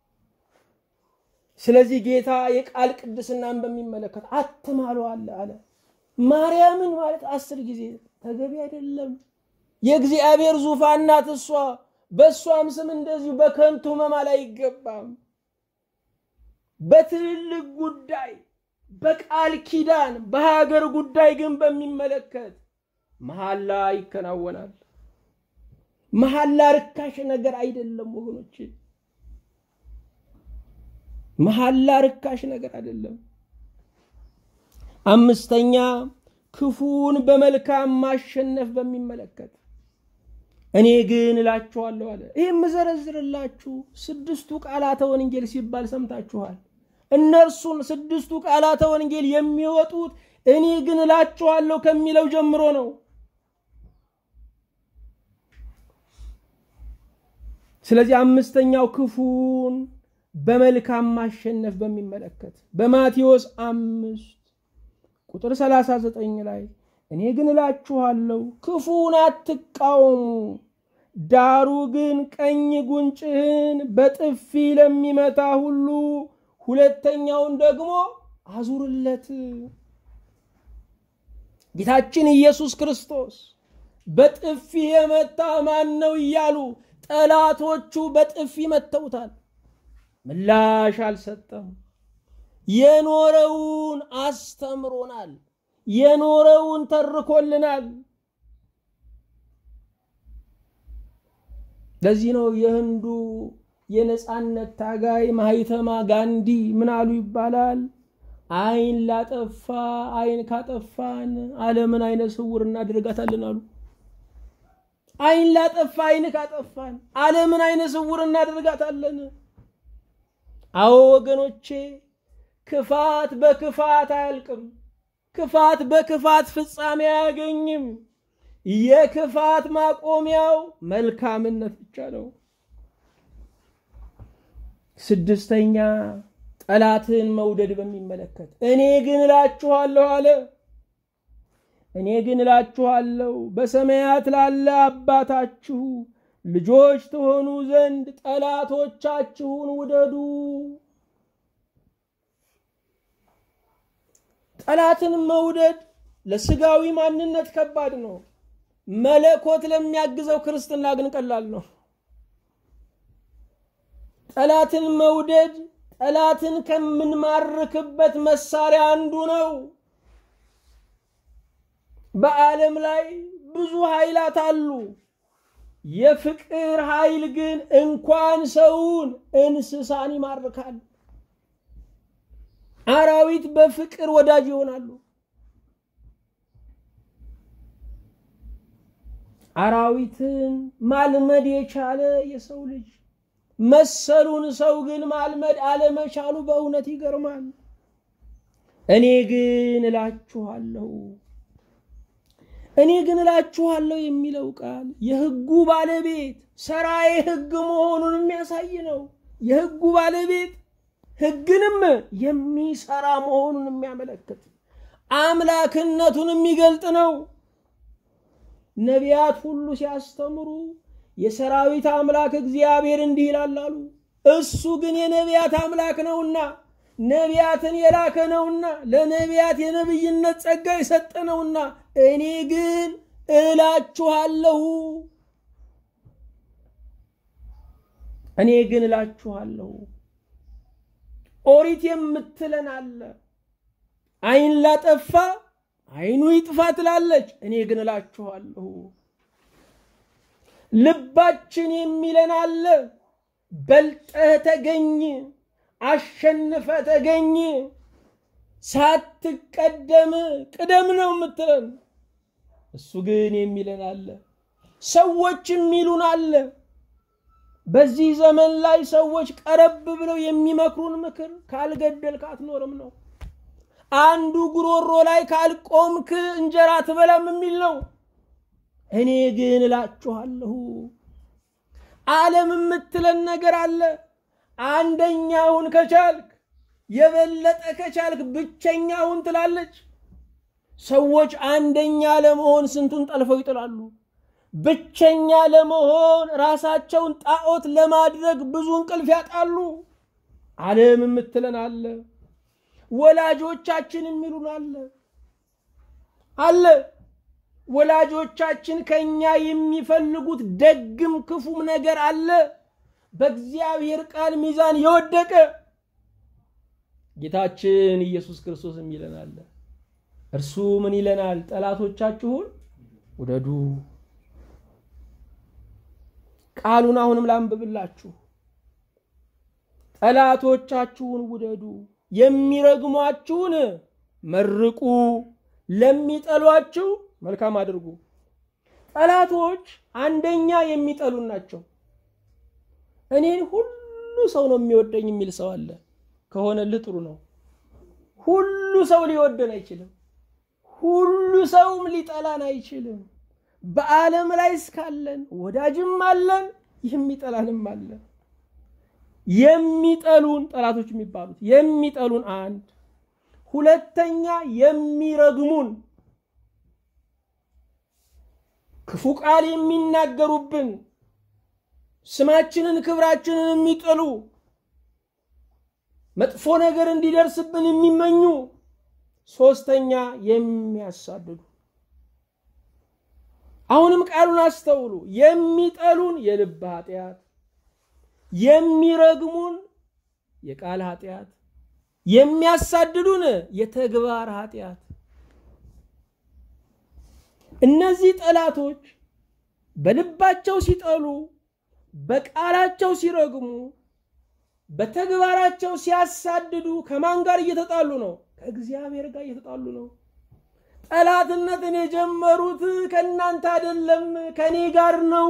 ስለዚህ ጌታ የቃል ቅድስናን በሚመለከት አትማሉ አለ አለ። ማርያምን ማለት አስር ጊዜ ተገቢ አይደለም። የእግዚአብሔር ዙፋን ናት እሷ። በእሷም ስም እንደዚሁ በከንቱ መማል አይገባም። በትልልቅ ጉዳይ፣ በቃል ኪዳን፣ በሀገር ጉዳይ ግን በሚመለከት መሐላ ይከናወናል። መሐላ ርካሽ ነገር አይደለም ወገኖች። መሐላ ርካሽ ነገር አይደለም። አምስተኛ ክፉን በመልካም ማሸነፍ በሚመለከት እኔ ግን እላችኋለሁ አለ። ይህ የምዘረዝርላችሁ ስድስቱ ቃላተ ወንጌል ሲባል ሰምታችኋል። እነርሱን ስድስቱ ቃላተ ወንጌል የሚወጡት እኔ ግን እላችኋለሁ ከሚለው ጀምሮ ነው። ስለዚህ አምስተኛው ክፉን በመልካም ማሸነፍ በሚመለከት በማቴዎስ አምስት ቁጥር 39 ላይ እኔ ግን እላችኋለሁ ክፉን አትቃወሙ፣ ዳሩ ግን ቀኝ ጉንጭህን በጥፊ ለሚመታ ሁሉ ሁለተኛውን ደግሞ አዙርለት። ጌታችን ኢየሱስ ክርስቶስ በጥፊ የመታ ማን ነው እያሉ ጠላቶቹ በጥፊ መተውታል። ምላሽ አልሰጠም። የኖረውን አስተምሮናል። የኖረውን ተርኮልናል። ለዚህ ነው የህንዱ የነፃነት ታጋይ ማህተማ ጋንዲ ምን አሉ ይባላል? አይን ላጠፋ አይን ካጠፋን ዓለምን አይነ ስውር እናደርጋታለን አሉ። አይን ላጠፋ አይን ካጠፋን ዓለምን አይነ ስውር እናደርጋታለን። አዎ ወገኖቼ ክፋት በክፋት አያልቅም። ክፋት በክፋት ፍጻሜ አያገኝም። የክፋት ማቆሚያው መልካምነት ብቻ ነው። ስድስተኛ ጠላትን መውደድ በሚመለከት እኔ ግን እላችኋለሁ አለ። እኔ ግን እላችኋለሁ በሰማያት ላለ አባታችሁ ልጆች ትሆኑ ዘንድ ጠላቶቻችሁን ውደዱ። ጠላትን መውደድ ለስጋዊ ማንነት ከባድ ነው። መለኮት ለሚያግዘው ክርስትና ግን ቀላል ነው። ጠላትን መውደድ ጠላትን ከምንማርክበት መሳሪያ አንዱ ነው። በዓለም ላይ ብዙ ኃይላት አሉ። የፍቅር ኃይል ግን እንኳን ሰውን እንስሳን ይማርካል። አራዊት በፍቅር ወዳጅ ይሆናሉ። አራዊትን ማልመድ የቻለ የሰው ልጅ መሰሉን ሰው ግን ማልመድ አለመቻሉ በእውነት ይገርማል። እኔ ግን እላችኋለሁ እኔ ግን እላችኋለሁ የሚለው ቃል የሕጉ ባለቤት ሰራዬ ሕግ መሆኑን የሚያሳይ ነው። የሕጉ ባለቤት ሕግንም የሚሰራ መሆኑን የሚያመለክት አምላክነቱን የሚገልጥ ነው። ነቢያት ሁሉ ሲያስተምሩ የሰራዊት አምላክ እግዚአብሔር እንዲህ ይላል አሉ። እሱ ግን የነቢያት አምላክ ነውና ነቢያትን የላከ ነውና ለነቢያት የነብይነት ጸጋ የሰጠ ነውና እኔ ግን እላችኋለሁ እኔ ግን እላችኋለሁ ኦሪት የምትለን አለ አይን ላጠፋ አይኑ ይጥፋ ትላለች። እኔ ግን እላችኋለሁ ልባችን የሚለን አለ በልጠህ ተገኝ፣ አሸንፈ ተገኝ፣ ሳትቀደም ቅደም ነው የምትለን። እሱ ግን የሚለን አለ ሰዎች የሚሉን አለ። በዚህ ዘመን ላይ ሰዎች ቀረብ ብለው የሚመክሩን ምክር ካልገደልክ አትኖርም ነው። አንዱ ጉሮሮ ላይ ካልቆምክ እንጀራ ትበላም የሚል ነው። እኔ ግን እላችኋለሁ ዓለም የምትለን ነገር አለ። አንደኛውን ከቻልክ የበለጠ ከቻልክ ብቸኛውን ትላለች። ሰዎች አንደኛ ለመሆን ስንቱን ጠልፈው ይጥላሉ። ብቸኛ ለመሆን ራሳቸውን ጣዖት ለማድረግ ብዙ እንቅልፍ ያጣሉ። ዓለም የምትለን አለ። ወላጆቻችን የሚሉን አለ አለ ወላጆቻችን ከኛ የሚፈልጉት ደግም ክፉም ነገር አለ። በእግዚአብሔር ቃል ሚዛን የወደቀ ጌታችን ኢየሱስ ክርስቶስም ይለናል። እርሱ ምን ይለናል? ጠላቶቻችሁን ውደዱ። ቃሉን አሁንም ላንብብላችሁ። ጠላቶቻችሁን ውደዱ፣ የሚረግሟችሁን መርቁ፣ ለሚጠሏችሁ መልካም አድርጉ። ጠላቶች አንደኛ የሚጠሉን ናቸው። እኔን ሁሉ ሰው ነው የሚወደኝ የሚል ሰው አለ። ከሆነልህ ጥሩ ነው። ሁሉ ሰው ሊወደን አይችልም። ሁሉ ሰውም ሊጠላን አይችልም። በዓለም ላይ እስካለን ወዳጅም አለን፣ የሚጠላንም አለን። የሚጠሉን ጠላቶች የሚባሉት የሚጠሉን አንድ፣ ሁለተኛ የሚረግሙን ክፉ ቃል የሚናገሩብን ስማችንን ክብራችንን የሚጥሉ መጥፎ ነገር እንዲደርስብን የሚመኙ ሶስተኛ የሚያሳድዱ አሁንም ቃሉን አስተውሉ የሚጠሉን የልብ ኃጢአት የሚረግሙን የቃል ኃጢአት የሚያሳድዱን የተግባር ኃጢአት እነዚህ ጠላቶች በልባቸው ሲጠሉ በቃላቸው ሲረግሙ በተግባራቸው ሲያሳድዱ ከማን ጋር እየተጣሉ ነው? ከእግዚአብሔር ጋር እየተጣሉ ነው። ጠላትነትን የጀመሩት ከእናንተ አይደለም፣ ከእኔ ጋር ነው።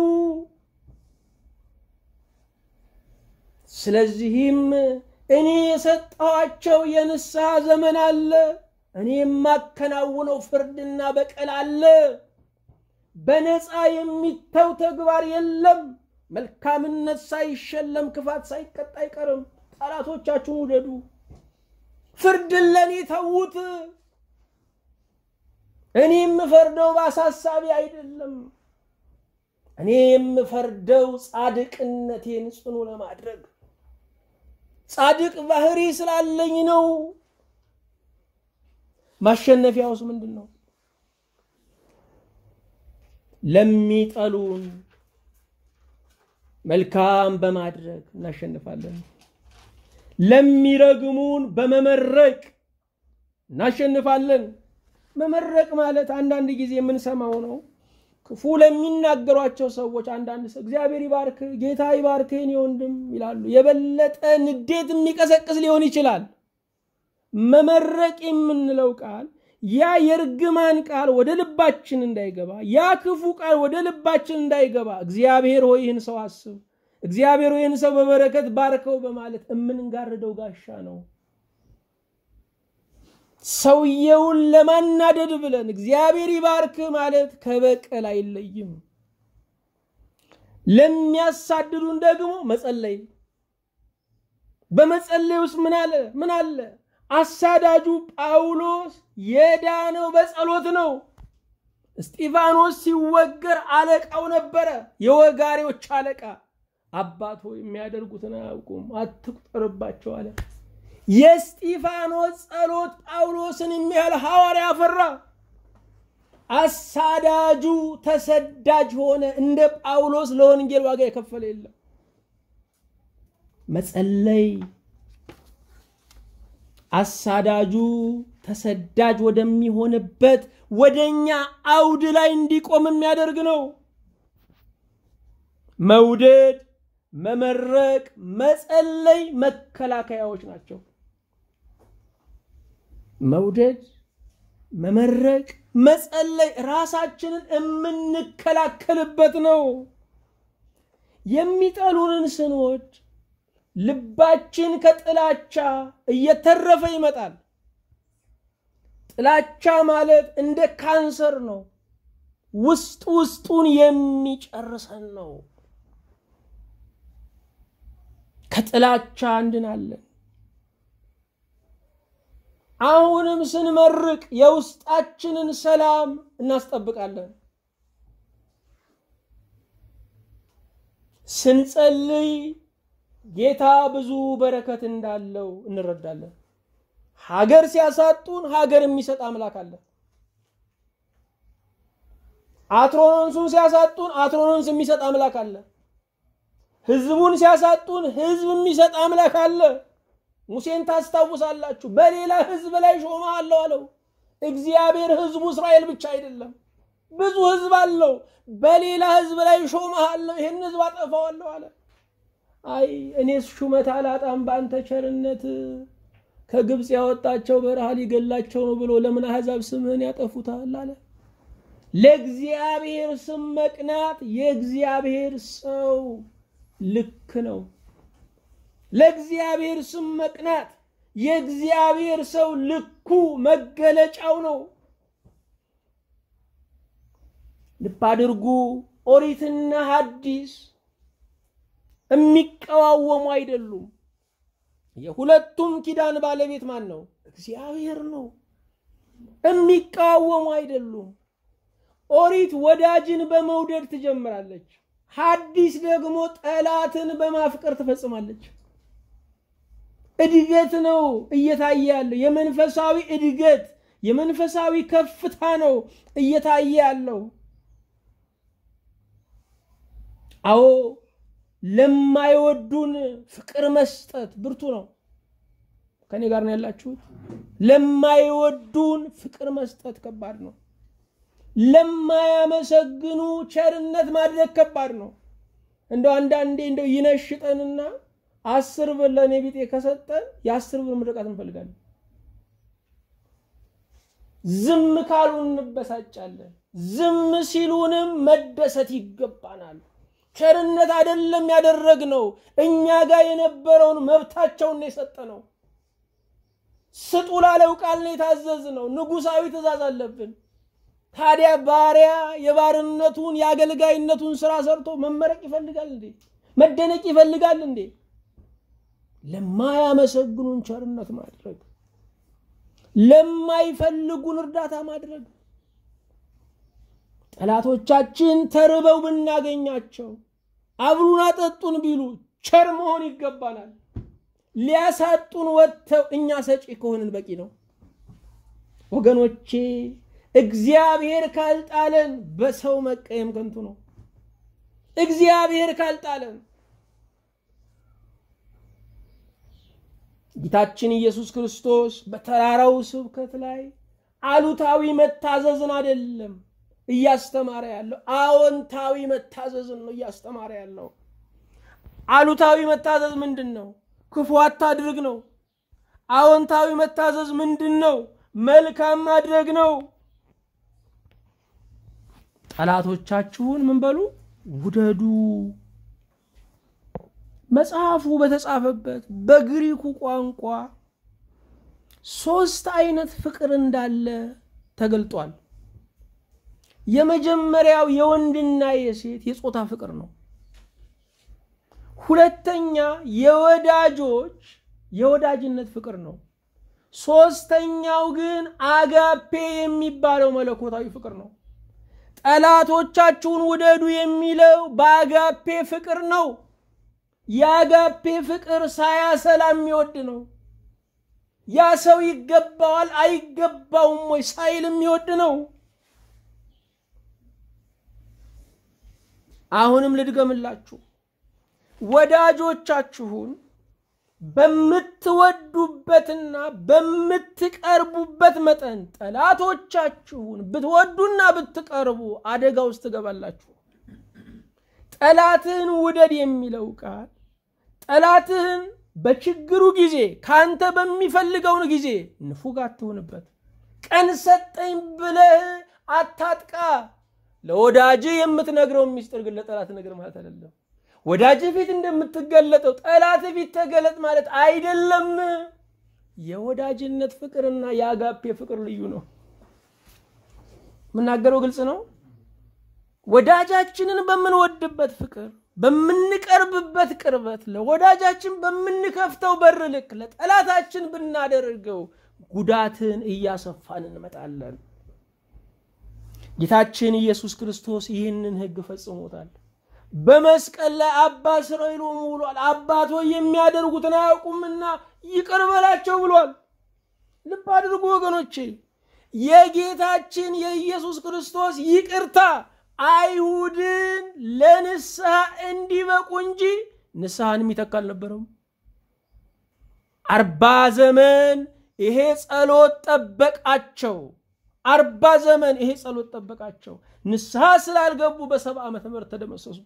ስለዚህም እኔ የሰጠኋቸው የንስሐ ዘመን አለ። እኔ የማከናውነው ፍርድና በቀል አለ። በነፃ የሚተው ተግባር የለም። መልካምነት ሳይሸለም ክፋት ሳይቀጣ አይቀርም። ጠላቶቻችሁን ውደዱ፣ ፍርድን ለእኔ ተዉት። እኔ የምፈርደው በአሳሳቢ አይደለም። እኔ የምፈርደው ጻድቅነቴን ጽኑ ለማድረግ ጻድቅ ባህሪ ስላለኝ ነው። ማሸነፊያውስ ምንድን ነው? ለሚጠሉን መልካም በማድረግ እናሸንፋለን። ለሚረግሙን በመመረቅ እናሸንፋለን። መመረቅ ማለት አንዳንድ ጊዜ የምንሰማው ነው። ክፉ ለሚናገሯቸው ሰዎች አንዳንድ ሰው እግዚአብሔር ይባርክ፣ ጌታ ይባርክ የኔ ወንድም ይላሉ። የበለጠ ንዴት የሚቀሰቅስ ሊሆን ይችላል። መመረቅ የምንለው ቃል ያ የእርግማን ቃል ወደ ልባችን እንዳይገባ፣ ያ ክፉ ቃል ወደ ልባችን እንዳይገባ እግዚአብሔር ሆይ ይህን ሰው አስብ፣ እግዚአብሔር ሆይ ይህን ሰው በበረከት ባርከው በማለት የምንጋርደው ጋሻ ነው። ሰውየውን ለማናደድ ብለን እግዚአብሔር ይባርክ ማለት ከበቀል አይለይም። ለሚያሳድዱን ደግሞ መጸለይ። በመጸለይ ውስጥ ምን አለ ምን አለ? አሳዳጁ ጳውሎስ የዳነው በጸሎት ነው። እስጢፋኖስ ሲወገር አለቃው ነበረ፣ የወጋሪዎች አለቃ። አባት ሆይ የሚያደርጉትን አያውቁም፣ አትቁጠርባቸው አለ። የእስጢፋኖስ ጸሎት ጳውሎስን የሚያህል ሐዋርያ አፈራ። አሳዳጁ ተሰዳጅ ሆነ። እንደ ጳውሎስ ለወንጌል ዋጋ የከፈለ የለም። መጸለይ አሳዳጁ ተሰዳጅ ወደሚሆንበት ወደኛ አውድ ላይ እንዲቆም የሚያደርግ ነው። መውደድ፣ መመረቅ፣ መጸለይ መከላከያዎች ናቸው። መውደድ፣ መመረቅ፣ መጸለይ ራሳችንን የምንከላከልበት ነው። የሚጠሉንን ስንወድ ልባችን ከጥላቻ እየተረፈ ይመጣል። ጥላቻ ማለት እንደ ካንሰር ነው። ውስጥ ውስጡን የሚጨርሰን ነው። ከጥላቻ እንድናለን። አሁንም ስንመርቅ የውስጣችንን ሰላም እናስጠብቃለን። ስንጸልይ ጌታ ብዙ በረከት እንዳለው እንረዳለን። ሀገር ሲያሳጡን ሀገር የሚሰጥ አምላክ አለ። አትሮኖንሱን ሲያሳጡን አትሮኖንስ የሚሰጥ አምላክ አለ። ህዝቡን ሲያሳጡን ህዝብ የሚሰጥ አምላክ አለ። ሙሴን ታስታውሳላችሁ። በሌላ ህዝብ ላይ ሾመሃለሁ አለው። እግዚአብሔር ህዝቡ እስራኤል ብቻ አይደለም፣ ብዙ ህዝብ አለው። በሌላ ህዝብ ላይ ሾመሃለሁ፣ ይህን ህዝብ አጠፋዋለሁ አለ። አይ እኔስ ሹመት አላጣም በአንተ ቸርነት ከግብፅ ያወጣቸው በረሃ ሊገላቸው ነው ብሎ ለምን አሕዛብ ስምህን ያጠፉታል አለ። ለእግዚአብሔር ስም መቅናት የእግዚአብሔር ሰው ልክ ነው። ለእግዚአብሔር ስም መቅናት የእግዚአብሔር ሰው ልኩ መገለጫው ነው። ልብ አድርጉ። ኦሪትና ሐዲስ የሚቀዋወሙ አይደሉም። የሁለቱም ኪዳን ባለቤት ማን ነው? እግዚአብሔር ነው። የሚቃወሙ አይደሉም። ኦሪት ወዳጅን በመውደድ ትጀምራለች። ሐዲስ ደግሞ ጠላትን በማፍቀር ትፈጽማለች። እድገት ነው እየታየ ያለው። የመንፈሳዊ እድገት የመንፈሳዊ ከፍታ ነው እየታየ ያለው። አዎ ለማይወዱን ፍቅር መስጠት ብርቱ ነው። ከኔ ጋር ነው ያላችሁት? ለማይወዱን ፍቅር መስጠት ከባድ ነው። ለማያመሰግኑ ቸርነት ማድረግ ከባድ ነው። እንደው አንዳንዴ እንደው ይነሽጠንና አስር ብር ለእኔ ቢጤ ከሰጠን የአስር ብር ምርቃት እንፈልጋለን። ዝም ካሉን እንበሳጫለን። ዝም ሲሉንም መደሰት ይገባናል። ቸርነት አይደለም ያደረግነው፣ እኛ ጋር የነበረውን መብታቸውን የሰጠ ነው። ስጡ ላለው ቃል ነው የታዘዝነው። ንጉሳዊ ትእዛዝ አለብን። ታዲያ ባሪያ የባርነቱን የአገልጋይነቱን ስራ ሰርቶ መመረቅ ይፈልጋል እንዴ? መደነቅ ይፈልጋል እንዴ? ለማያመሰግኑን ቸርነት ማድረግ፣ ለማይፈልጉን እርዳታ ማድረግ። ጠላቶቻችን ተርበው ብናገኛቸው አብሉን አጠጡን ቢሉ ቸር መሆን ይገባናል። ሊያሳጡን ወጥተው እኛ ሰጪ ከሆንን በቂ ነው ወገኖቼ። እግዚአብሔር ካልጣለን በሰው መቀየም ከንቱ ነው። እግዚአብሔር ካልጣለን ጌታችን ኢየሱስ ክርስቶስ በተራራው ስብከት ላይ አሉታዊ መታዘዝን አይደለም እያስተማረ ያለው፣ አዎንታዊ መታዘዝን ነው እያስተማረ ያለው። አሉታዊ መታዘዝ ምንድን ነው? ክፉ አታድርግ ነው። አዎንታዊ መታዘዝ ምንድን ነው? መልካም ማድረግ ነው። ጠላቶቻችሁን ምን በሉ ውደዱ። መጽሐፉ በተጻፈበት በግሪኩ ቋንቋ ሶስት አይነት ፍቅር እንዳለ ተገልጧል። የመጀመሪያው የወንድና የሴት የጾታ ፍቅር ነው። ሁለተኛ የወዳጆች የወዳጅነት ፍቅር ነው። ሶስተኛው ግን አጋፔ የሚባለው መለኮታዊ ፍቅር ነው። ጠላቶቻችሁን ውደዱ የሚለው በአጋፔ ፍቅር ነው። የአጋፔ ፍቅር ሳያሰላ የሚወድ ነው። ያ ሰው ይገባዋል አይገባውም ወይ ሳይል የሚወድ ነው። አሁንም ልድገምላችሁ፣ ወዳጆቻችሁን በምትወዱበትና በምትቀርቡበት መጠን ጠላቶቻችሁን ብትወዱና ብትቀርቡ አደጋ ውስጥ ትገባላችሁ። ጠላትህን ውደድ የሚለው ቃል ጠላትህን በችግሩ ጊዜ ካንተ በሚፈልገውን ጊዜ ንፉግ አትሆንበት። ቀን ሰጠኝ ብለህ አታጥቃ። ለወዳጅ የምትነግረው ሚስጥር ግን ለጠላት ነገር ማለት አይደለም። ወዳጅ ፊት እንደምትገለጠው ጠላት ፊት ተገለጥ ማለት አይደለም። የወዳጅነት ፍቅርና የአጋፔ ፍቅር ልዩ ነው። የምናገረው ግልጽ ነው። ወዳጃችንን በምንወድበት ፍቅር በምንቀርብበት ቅርበት ለወዳጃችን በምንከፍተው በር ልክ ለጠላታችን ብናደርገው ጉዳትን እያሰፋን እንመጣለን። ጌታችን ኢየሱስ ክርስቶስ ይህንን ሕግ ፈጽሞታል። በመስቀል ላይ አባ እስራኤሎም ብሏል። አባት ሆይ የሚያደርጉትን አያውቁምና ይቅር በላቸው ብሏል። ልብ አድርጉ ወገኖቼ፣ የጌታችን የኢየሱስ ክርስቶስ ይቅርታ አይሁድን ለንስሐ እንዲበቁ እንጂ ንስሐን የሚተካ አልነበረም። አርባ ዘመን ይሄ ጸሎት ጠበቃቸው። አርባ ዘመን ይሄ ጸሎት ጠበቃቸው። ንስሐ ስላልገቡ በሰባ ዓመተ ምህረት ተደመሰሱ።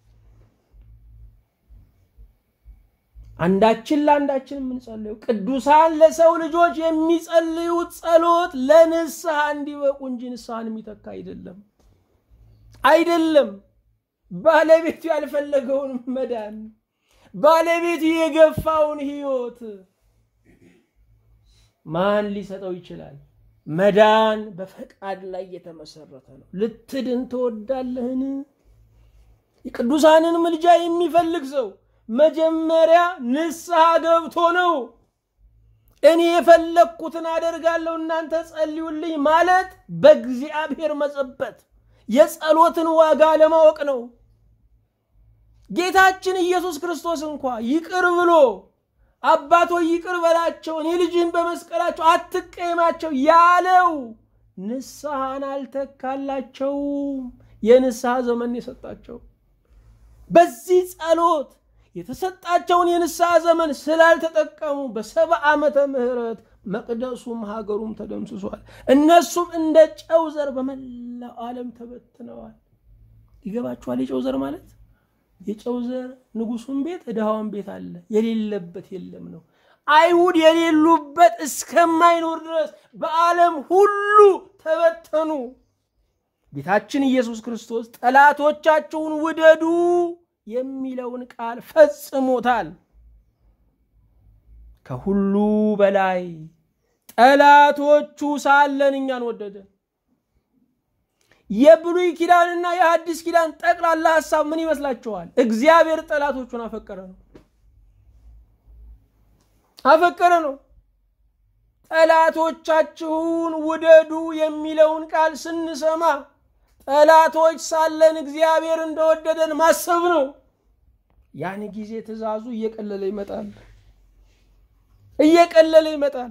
አንዳችን ለአንዳችን የምንጸልየው ቅዱሳን ለሰው ልጆች የሚጸልዩት ጸሎት ለንስሐ እንዲበቁ እንጂ ንስሐን የሚተካ አይደለም አይደለም። ባለቤቱ ያልፈለገውን መዳን፣ ባለቤቱ የገፋውን ሕይወት ማን ሊሰጠው ይችላል? መዳን በፈቃድ ላይ የተመሰረተ ነው። ልትድን ትወዳለህን? የቅዱሳንን ምልጃ የሚፈልግ ሰው መጀመሪያ ንስሐ ገብቶ ነው። እኔ የፈለግኩትን አደርጋለሁ እናንተ ጸልዩልኝ ማለት በእግዚአብሔር መጸበት የጸሎትን ዋጋ ለማወቅ ነው። ጌታችን ኢየሱስ ክርስቶስ እንኳ ይቅር ብሎ አባቶ ይቅር በላቸው እኔ ልጅህን በመስቀላቸው አትቀየማቸው ያለው ንስሐን አልተካላቸውም። የንስሐ ዘመን የሰጣቸው በዚህ ጸሎት የተሰጣቸውን የንስሐ ዘመን ስላልተጠቀሙ በሰባ ዓመተ ምህረት መቅደሱም ሀገሩም ተደምስሷል። እነሱም እንደ ጨው ዘር በመላው ዓለም ተበትነዋል። ይገባችኋል? የጨው ዘር ማለት የጨው ዘር ንጉሱን ቤት ድሃዋን ቤት አለ፣ የሌለበት የለም ነው። አይሁድ የሌሉበት እስከማይኖር ድረስ በዓለም ሁሉ ተበተኑ። ጌታችን ኢየሱስ ክርስቶስ ጠላቶቻችሁን ውደዱ የሚለውን ቃል ፈጽሞታል። ከሁሉ በላይ ጠላቶቹ ሳለን እኛን ወደደ። የብሉይ ኪዳንና የሐዲስ ኪዳን ጠቅላላ ሐሳብ ምን ይመስላችኋል? እግዚአብሔር ጠላቶቹን አፈቀረ ነው አፈቀረ ነው። ጠላቶቻችሁን ውደዱ የሚለውን ቃል ስንሰማ ጠላቶች ሳለን እግዚአብሔር እንደወደደን ማሰብ ነው። ያን ጊዜ ትእዛዙ እየቀለለ ይመጣል እየቀለለ ይመጣል።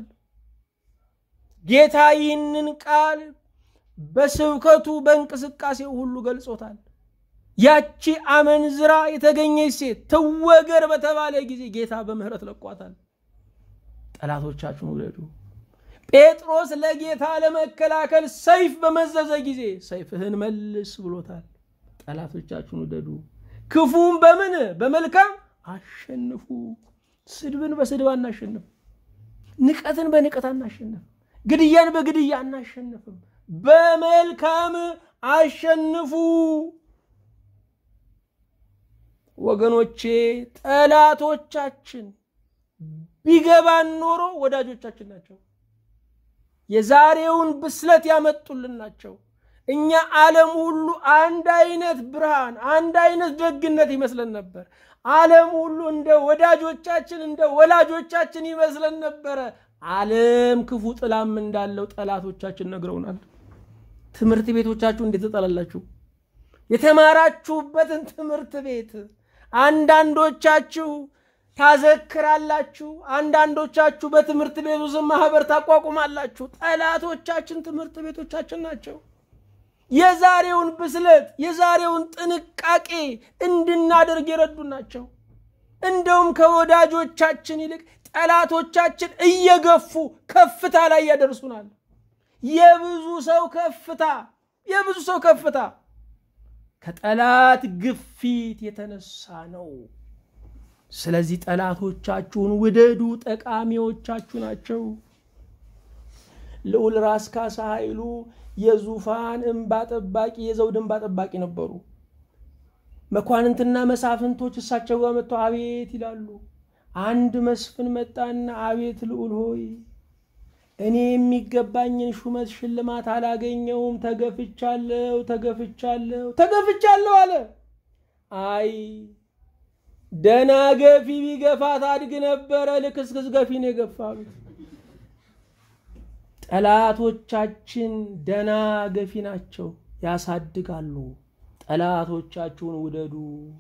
ጌታ ይህንን ቃል በስብከቱ በእንቅስቃሴው ሁሉ ገልጾታል። ያቺ አመንዝራ የተገኘች ሴት ትወገር በተባለ ጊዜ ጌታ በምህረት ለቋታል። ጠላቶቻችሁን ውደዱ። ጴጥሮስ ለጌታ ለመከላከል ሰይፍ በመዘዘ ጊዜ ሰይፍህን መልስ ብሎታል። ጠላቶቻችሁን ውደዱ፣ ክፉም በምን በመልካም አሸንፉ። ስድብን በስድብ አናሸንፍ፣ ንቀትን በንቀት አናሸንፍ፣ ግድያን በግድያ አናሸንፍም። በመልካም አሸንፉ። ወገኖቼ ጠላቶቻችን ቢገባን ኖሮ ወዳጆቻችን ናቸው። የዛሬውን ብስለት ያመጡልን ናቸው። እኛ ዓለም ሁሉ አንድ አይነት ብርሃን፣ አንድ አይነት ደግነት ይመስለን ነበር። ዓለም ሁሉ እንደ ወዳጆቻችን እንደ ወላጆቻችን ይመስለን ነበረ። ዓለም ክፉ ጥላም እንዳለው ጠላቶቻችን ነግረውናል። ትምህርት ቤቶቻችሁ እንዴት ትጠላላችሁ? የተማራችሁበትን ትምህርት ቤት አንዳንዶቻችሁ ታዘክራላችሁ፣ አንዳንዶቻችሁ በትምህርት ቤቱ ስም ማህበር ታቋቁማላችሁ። ጠላቶቻችን ትምህርት ቤቶቻችን ናቸው። የዛሬውን ብስለት የዛሬውን ጥንቃቄ እንድናደርግ የረዱ ናቸው። እንደውም ከወዳጆቻችን ይልቅ ጠላቶቻችን እየገፉ ከፍታ ላይ ያደርሱናል። የብዙ ሰው ከፍታ የብዙ ሰው ከፍታ ከጠላት ግፊት የተነሳ ነው። ስለዚህ ጠላቶቻችሁን ውደዱ፣ ጠቃሚዎቻችሁ ናቸው። ልዑል ራስ ካሳ ኃይሉ የዙፋን እንባ ጠባቂ የዘውድ እንባ ጠባቂ ነበሩ። መኳንንትና መሳፍንቶች እሳቸው ጋር መጥተው አቤት ይላሉ። አንድ መስፍን መጣና አቤት ልዑል ሆይ እኔ የሚገባኝን ሹመት ሽልማት አላገኘውም፣ ተገፍቻለሁ፣ ተገፍቻለሁ፣ ተገፍቻለሁ አለ። አይ ደና ገፊ ቢገፋት አድግ ነበረ፣ ልክስክስ ገፊ ነው የገፋሉት። ጠላቶቻችን ደና ገፊ ናቸው፣ ያሳድጋሉ። ጠላቶቻችሁን ውደዱ፣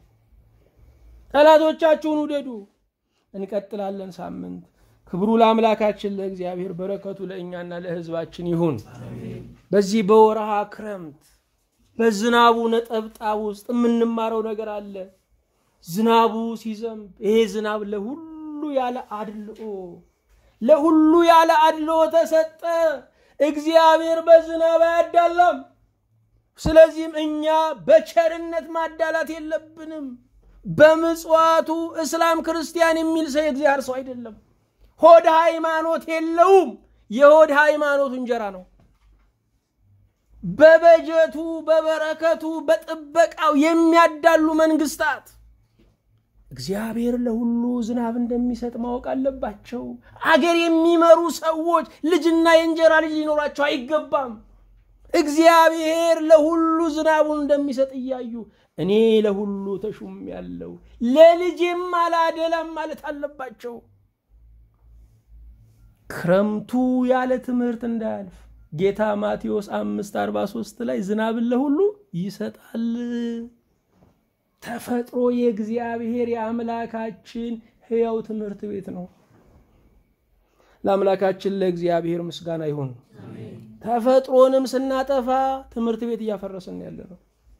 ጠላቶቻችሁን ውደዱ። እንቀጥላለን ሳምንት። ክብሩ ለአምላካችን ለእግዚአብሔር፣ በረከቱ ለእኛና ለሕዝባችን ይሁን። በዚህ በወርሃ ክረምት በዝናቡ ነጠብጣብ ውስጥ የምንማረው ነገር አለ። ዝናቡ ሲዘንብ ይሄ ዝናብ ለሁሉ ያለ አድልኦ ለሁሉ ያለ አድልኦ ተሰጠ። እግዚአብሔር በዝናብ አያዳላም። ስለዚህም እኛ በቸርነት ማዳላት የለብንም። በምጽዋቱ እስላም ክርስቲያን የሚል ሰው የእግዚአብሔር ሰው አይደለም። ሆድ ሃይማኖት የለውም። የሆድ ሃይማኖቱ እንጀራ ነው። በበጀቱ በበረከቱ በጥበቃው የሚያዳሉ መንግስታት እግዚአብሔር ለሁሉ ዝናብ እንደሚሰጥ ማወቅ አለባቸው። አገር የሚመሩ ሰዎች ልጅና የእንጀራ ልጅ ሊኖራቸው አይገባም። እግዚአብሔር ለሁሉ ዝናቡን እንደሚሰጥ እያዩ እኔ ለሁሉ ተሹም ያለው ለልጄም አላደላም ማለት አለባቸው። ክረምቱ ያለ ትምህርት እንዳያልፍ ጌታ ማቴዎስ አምስት አርባ ሶስት ላይ ዝናብን ለሁሉ ይሰጣል። ተፈጥሮ የእግዚአብሔር የአምላካችን ሕያው ትምህርት ቤት ነው። ለአምላካችን ለእግዚአብሔር ምስጋና ይሁን። ተፈጥሮንም ስናጠፋ ትምህርት ቤት እያፈረስን ያለ ነው።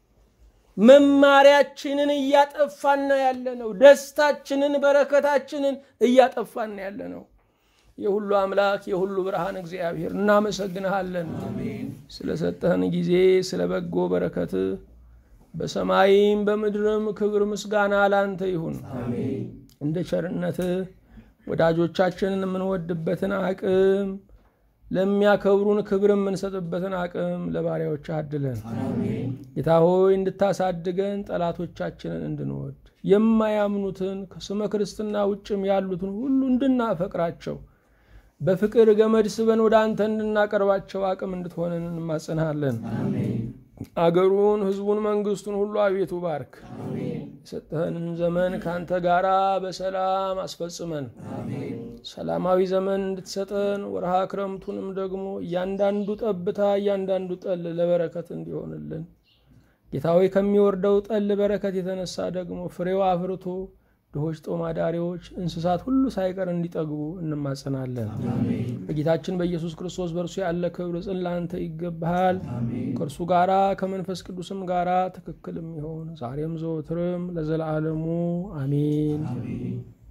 መማሪያችንን እያጠፋን ያለ ነው። ደስታችንን፣ በረከታችንን እያጠፋን ያለ ነው። የሁሉ አምላክ የሁሉ ብርሃን እግዚአብሔር እናመሰግንሃለን ስለሰጠህን ጊዜ ስለ በጎ በረከት በሰማይም በምድርም ክብር ምስጋና ላንተ ይሁን። እንደ ቸርነት ወዳጆቻችንን የምንወድበትን አቅም ለሚያከብሩን ክብር የምንሰጥበትን አቅም ለባሪያዎች አድለን። ጌታ ሆይ እንድታሳድገን ጠላቶቻችንን እንድንወድ የማያምኑትን ከስመ ክርስትና ውጭም ያሉትን ሁሉ እንድናፈቅራቸው በፍቅር ገመድ ስበን ወደ አንተ እንድናቀርባቸው አቅም እንድትሆንን እንማጸንሃለን። አገሩን፣ ሕዝቡን፣ መንግስቱን ሁሉ አቤቱ ባርክ። የሰጠህንን ዘመን ከአንተ ጋር በሰላም አስፈጽመን ሰላማዊ ዘመን እንድትሰጠን ወርሃ ክረምቱንም ደግሞ እያንዳንዱ ጠብታ እያንዳንዱ ጠል ለበረከት እንዲሆንልን ጌታ ሆይ ከሚወርደው ጠል በረከት የተነሳ ደግሞ ፍሬው አፍርቶ ድሆች፣ ጦም አዳሪዎች፣ እንስሳት ሁሉ ሳይቀር እንዲጠግቡ እንማጸናለን። በጌታችን በኢየሱስ ክርስቶስ በእርሱ ያለ ክብር ጽን ለአንተ ይገባሃል። ከእርሱ ጋራ ከመንፈስ ቅዱስም ጋራ ትክክልም ይሆን ዛሬም ዘወትርም ለዘላለሙ አሜን።